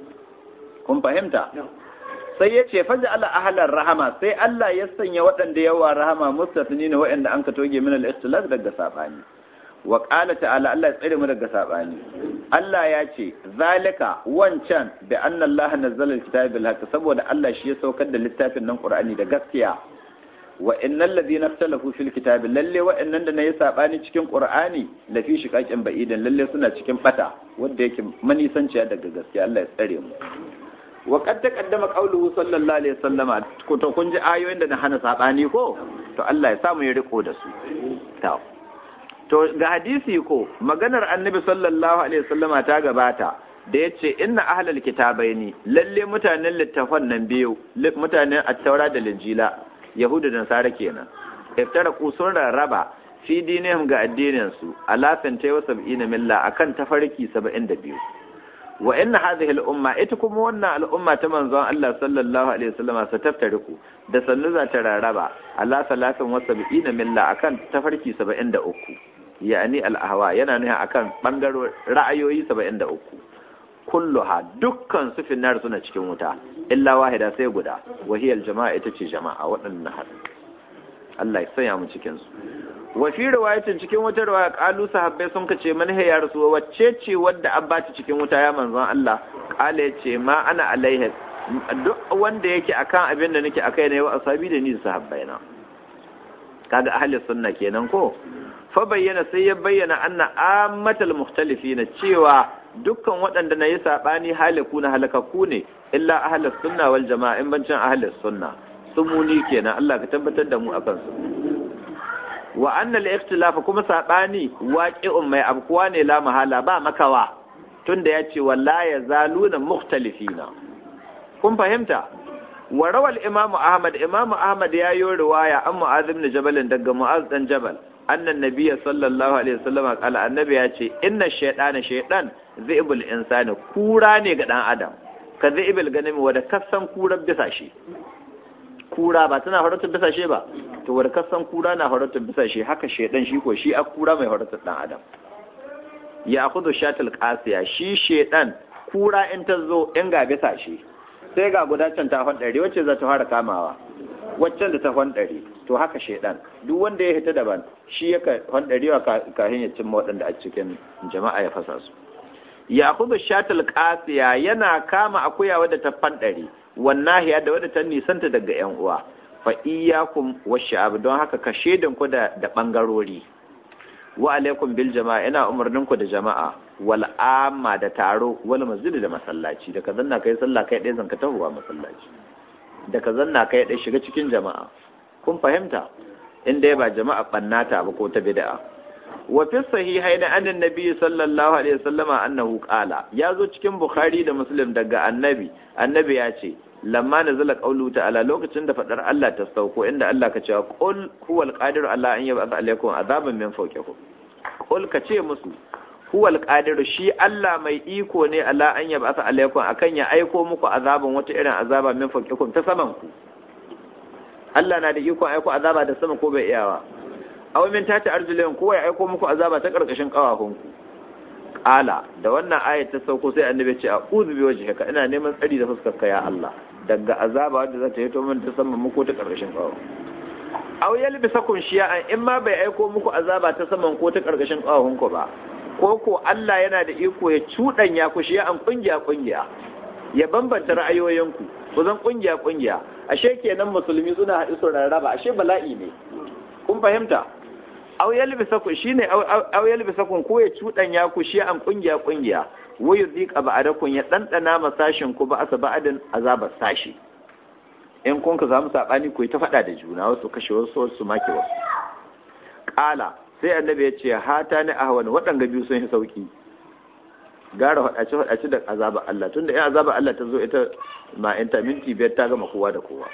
A: kun fahimta sai ya ce faja ala ahalar rahama sai Allah ya sanya waɗanda yawa rahama mustatini ne waɗanda an ka toge min al-ikhtilaf daga sabani wa qala ta'ala Allah ya tsare mu daga sabani Allah ya ce zalika wancan bi anna Allah nazzala al-kitaba bil haqq saboda Allah shi ya saukar da littafin nan Qur'ani da gaskiya wa innal ladina ikhtalafu fil kitabi lalle wa'annan da nayi sabani cikin Qur'ani la fi shiqaqin ba'idan lalle suna cikin bata wanda yake manisanciya daga gaskiya Allah ya tsare mu wa qad taqaddama qawluhu sallallahu alaihi wasallama ko to kun ji ayoyin da na hana sabani ko to Allah ya samu ya riko da su to to ga hadisi ko maganar annabi sallallahu alaihi wasallama ta gabata da yace inna ahlal kitabaini lalle mutanen littafan nan biyu mutanen at-taura da linjila yahudu da nasara kenan iftara sun rarraba fi dinihim ga addinin su ala santai wa sab'ina milla akan tafarki 72 wa inna hadhihi al-umma ita kuma wannan al'umma ta manzon Allah sallallahu alaihi wasallam sa taftariku da sannu za ta raraba ala salatin wa sab'ina milla akan tafarki 73 yani al-ahwa yana nuna akan bangaro ra'ayoyi 73 kulluha dukkan su finnar suna cikin wuta illa wahida sai guda wahiyal jama'a ita ce jama'a waɗannan hadu Allah ya sanya mu cikin su wa fi riwayatin cikin wata riwaya qalu sahabbai sun kace man ya rasu wacce ce wadda an bata cikin wuta ya manzon Allah qala yace ma ana alaiha duk wanda yake akan abin da nake akai ne wa asabi da ni da sahabbai na kaga ahli sunna kenan ko fa bayyana sai ya bayyana anna ammatal mukhtalifina cewa dukkan waɗanda na yi saɓani haliku na halakaku ne illa ahalar sunna wal jama'a in bancin ahalar sunna sun muni kenan Allah ka tabbatar da mu akan su wa annal ikhtilafa kuma saɓani waqi'un mai abkuwa ne la mahala ba makawa tunda ya ce walla ya zaluna mukhtalifina kun fahimta wa rawal imamu ahmad imamu ahmad ya yi riwaya an mu'az ibn jabal daga mu'az dan jabal annan nabiyya sallallahu alaihi wasallam kala annabi ya ce inna shaytana shaytan zibul insani kura ne ga dan adam ka zibil ganim wanda kasan kurar bisa shi kura ba tana horatar bisa shi ba to wanda kasan kura na horatar bisa shi haka shaytan shi ko shi a kura mai horatar dan adam ya akhudhu shatil qasiya shi shaytan kura in ta zo in ga bisa shi sai ga guda can ta ɗari wacce za ta fara kamawa waccan da ta ɗari to haka shaidan duk wanda ya hita daban shi ya ɗari wa kahin ya cimma waɗanda a cikin jama'a ya fasa su ya kudu shatul qasiya yana kama akuya wadda ta ɗari wannan hiya da wadda ta nisanta daga yan uwa fa iyyakum wash'ab don haka ka shaidan ku da da bangarori wa alaikum bil jama'a ina umarnin ku da jama'a wal amma da taro wal masjid da masallaci da ka zanna kai sallah kai ɗaya zanka tahowa masallaci da ka zanna kai ɗaya shiga cikin jama'a kun fahimta in dai ba jama'a bannata ba ko ta bid'a wa fi sahihaini anan nabi sallallahu alaihi wasallama annahu qala ya zo cikin bukhari da muslim daga annabi annabi ya ce lamma nazala qawlu ta'ala lokacin da fadar Allah ta sauko inda Allah ka ce qul huwal qadiru ala an yab'ath alaykum azaban min fawqikum qul ka ce musu huwal qadiru shi Allah mai iko ne ala an yab'ath alaykum akan ya aiko muku azaban wata irin azaba min fawqikum ta saman ku Allah na da iko aiko azaba da sama ko bai iyawa aw min tati arjulikum ko ya aiko muku azaba ta karkashin kawahunku qala da wannan ayat ta sauko sai annabi ce a'udhu bi wajhika ina neman tsari da fuskar ka ya Allah daga azaba wadda za ta hito min ta sama muku ta karkashin kawo aw yalbisakum shi'an in ma bai aiko muku azaba ta saman ko ta karkashin kawahun ku ba ko ko Allah yana da iko ya cuɗanya ku shi'an kungiya kungiya ya bambanta ra'ayoyinku ku zan kungiya kungiya ashe kenan musulmi suna haɗu su rarraba ashe bala'i ne kun fahimta aw yalbisakum shine aw yalbisakum ko ya cuɗanya ku shi'an kungiya kungiya wa yuzika ba'adakum ya dandana masashin ku ba asa ba'adin azabar sashi in kun ka samu sabani ku ta faɗa da juna wasu kashe wasu wasu make wasu ƙala sai annabi ya ce hata ni ahwan waɗanga biyu sun yi sauki gara faɗace faɗace da azaba Allah tunda in azaba Allah ta zo ita ma in ta minti biyar ta gama kowa da kowa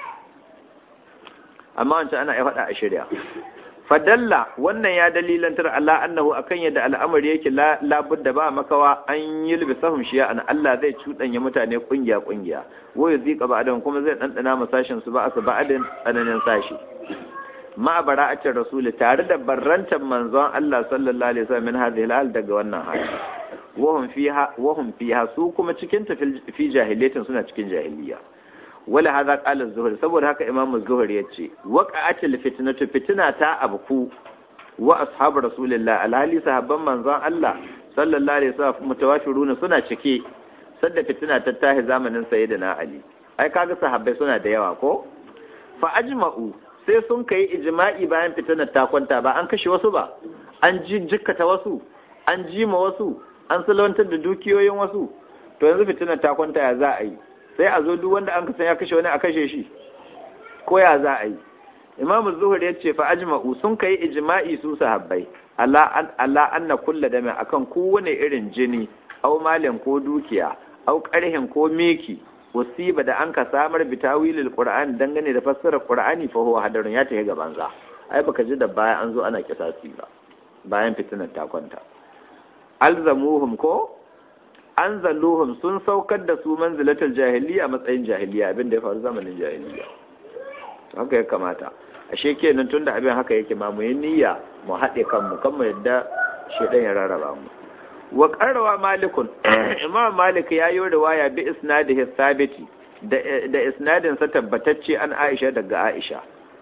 A: amma wancan ana iya faɗa a shirya fadalla wannan ya dalilantar Allah annahu akan yadda al'amari yake labudda ba makawa an yi libisahum shiya an Allah zai cuɗanya mutane kungiya kungiya wa yuzika ba'dan kuma zai dandana masashin su ba asu ba'adin tsananin sashi ma bara'atin rasuli tare da barrantar manzon Allah sallallahu alaihi wasallam min hadhihi al daga wannan hali wahum fiha wahum fiha su kuma cikin ta fi jahiliyatin suna cikin jahiliya wala hadha qala az-zuhri saboda haka imam az-zuhri yace waqa'atil fitnatu fitna ta abku wa ashabu rasulillah alhali sahabban manzon Allah sallallahu alaihi wasallam mutawafiruna suna cike sadda fitna ta tahi zamanin sayyidina ali ai kaga sahabbai suna da yawa ko fa ajma'u sai sun kai ijma'i bayan fitnar ta kwanta ba an kashe wasu ba an ji jikkata wasu an jima wasu an salwantar da dukiyoyin wasu to yanzu fitnar ta kwanta ya za a yi sai a zo duk wanda an kasan ya kashe wani a kashe shi ko ya za a yi imamu zuhur ya ce fa ajma'u sun kai ijma'i su sahabbai ala Allah anna kulla dame akan kowane irin jini au malin ko dukiya au karhin ko miki wasiba da an ka samar bi tawilil qur'an dangane da fassarar qur'ani fa huwa hadarun ya tafi gaban za ai baka ji da baya an zo ana kisasi ba bayan fitinar ta kwanta alzamuhum ko an zalluhum sun saukar da su manzilatul jahiliya matsayin jahiliya abin da ya faru zamanin jahiliya haka ya kamata ashe kenan tunda abin haka yake ma mu yi niyya mu haɗe kanmu kan mu yadda shedan ya rarraba mu wa qarrawa malikun imam malik ya yi riwaya bi isnadihi sabiti da da isnadin sa tabbatacce an aisha daga aisha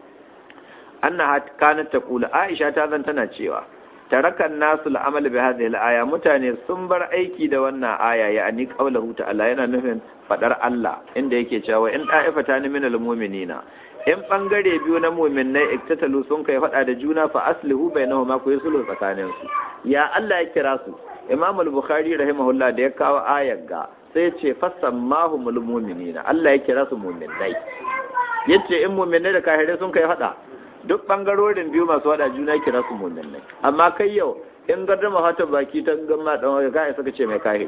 A: annaha kanat taqulu aisha ta zan tana cewa tarakan nasu al'amal bi hadhihi al-aya mutane sun bar aiki da wannan aya ya ani qawluhu ta'ala yana nufin fadar Allah inda yake cewa in da'ifatan min al-mu'minina in bangare biyu na mu'minnai iktatalu sun kai fada da juna fa aslihu bainahuma ku yusulu tsakanin su ya Allah ya kira su Imam al-Bukhari rahimahullah da ya kawo ayar ga sai ce fasammahumul mu'minina Allah ya kira su mu'minnai yace in mu'minnai da kafirai sun kai fada duk bangarorin biyu masu wada juna kira su mu'minai amma kai yau in gardama hata baki ta gamma dan wani kai suka ce mai kahiri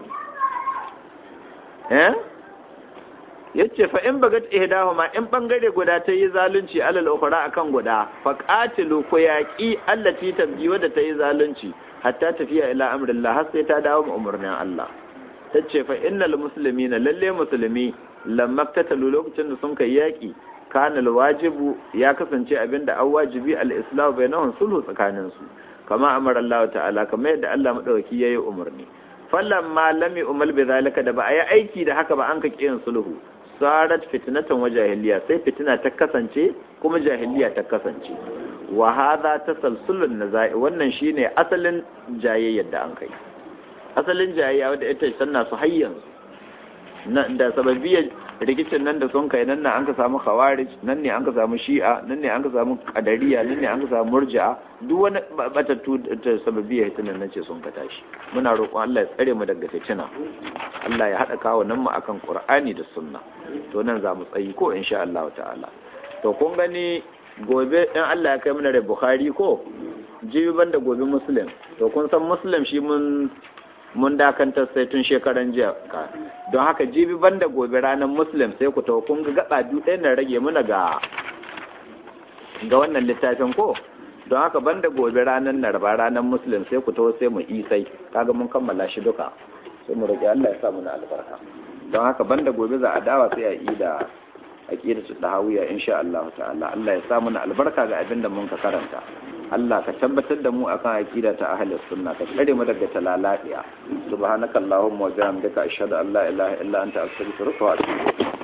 A: eh yace fa in bagat ihdahuma in bangare guda ta yi zalunci alal ukhra akan guda fa qatilu ku yaqi allati tabji wadda ta yi zalunci hatta tafiya ila amrillah har sai ta dawo umurnin Allah tace fa innal muslimina lalle musulmi lamma tatalu lokacin da sun kai yaki kana alwajibu ya kasance abinda an wajibi al-islam bainahum sulhu tsakanin su kama amara Allah ta'ala kamar yadda Allah madauki yayi umarni fallan ma lam yu'mal bi zalika da ba a yi aiki da haka ba an ka kiyin sulhu sarat fitnatan wa jahiliya sai fitina ta kasance kuma jahiliya ta kasance wa hadha tasalsulun nazai wannan shine asalin jayayyar da an kai asalin jayayya wadda ita sanna su hayyan da sababiyar rikicin nan da sun kai nan ne an ka samu khawarij nan ne an ka samu shi'a nan ne an ka samu qadariya nan ne an ka samu murji'a duk wani batattu da sababiyar hitinan nan ce sun ka tashi muna roƙon Allah ya tsare mu daga fitina Allah ya haɗa kawo nan mu akan Qur'ani da Sunna to nan za mu tsayi ko insha Allah ta'ala to kun gani gobe in Allah ya kai mana da Bukhari ko jibi banda gobe Muslim to kun san Muslim shi mun mun dakantar sai tun shekaran jiya don haka jibi banda gobe ranar muslim sai ku tawo kun ga gaba biyu ɗaya na rage muna ga ga wannan littafin ko don haka banda gobe ranar narba ranar muslim sai ku tawo sai mu isai kaga mun kammala shi duka sai mu rage Allah ya sa muna albarka don haka banda gobe za a dawa sai a yi da aqida su dahawiya insha Allah ta'ala Allah ya sa muna albarka ga abin da mun ka karanta Allah ka tabbatar da mu akan aqida ta ahlus sunna ka tsare mu daga talaladiya subhanakallahumma wa bihamdika ashhadu an la ilaha illa anta astaghfiruka wa atubu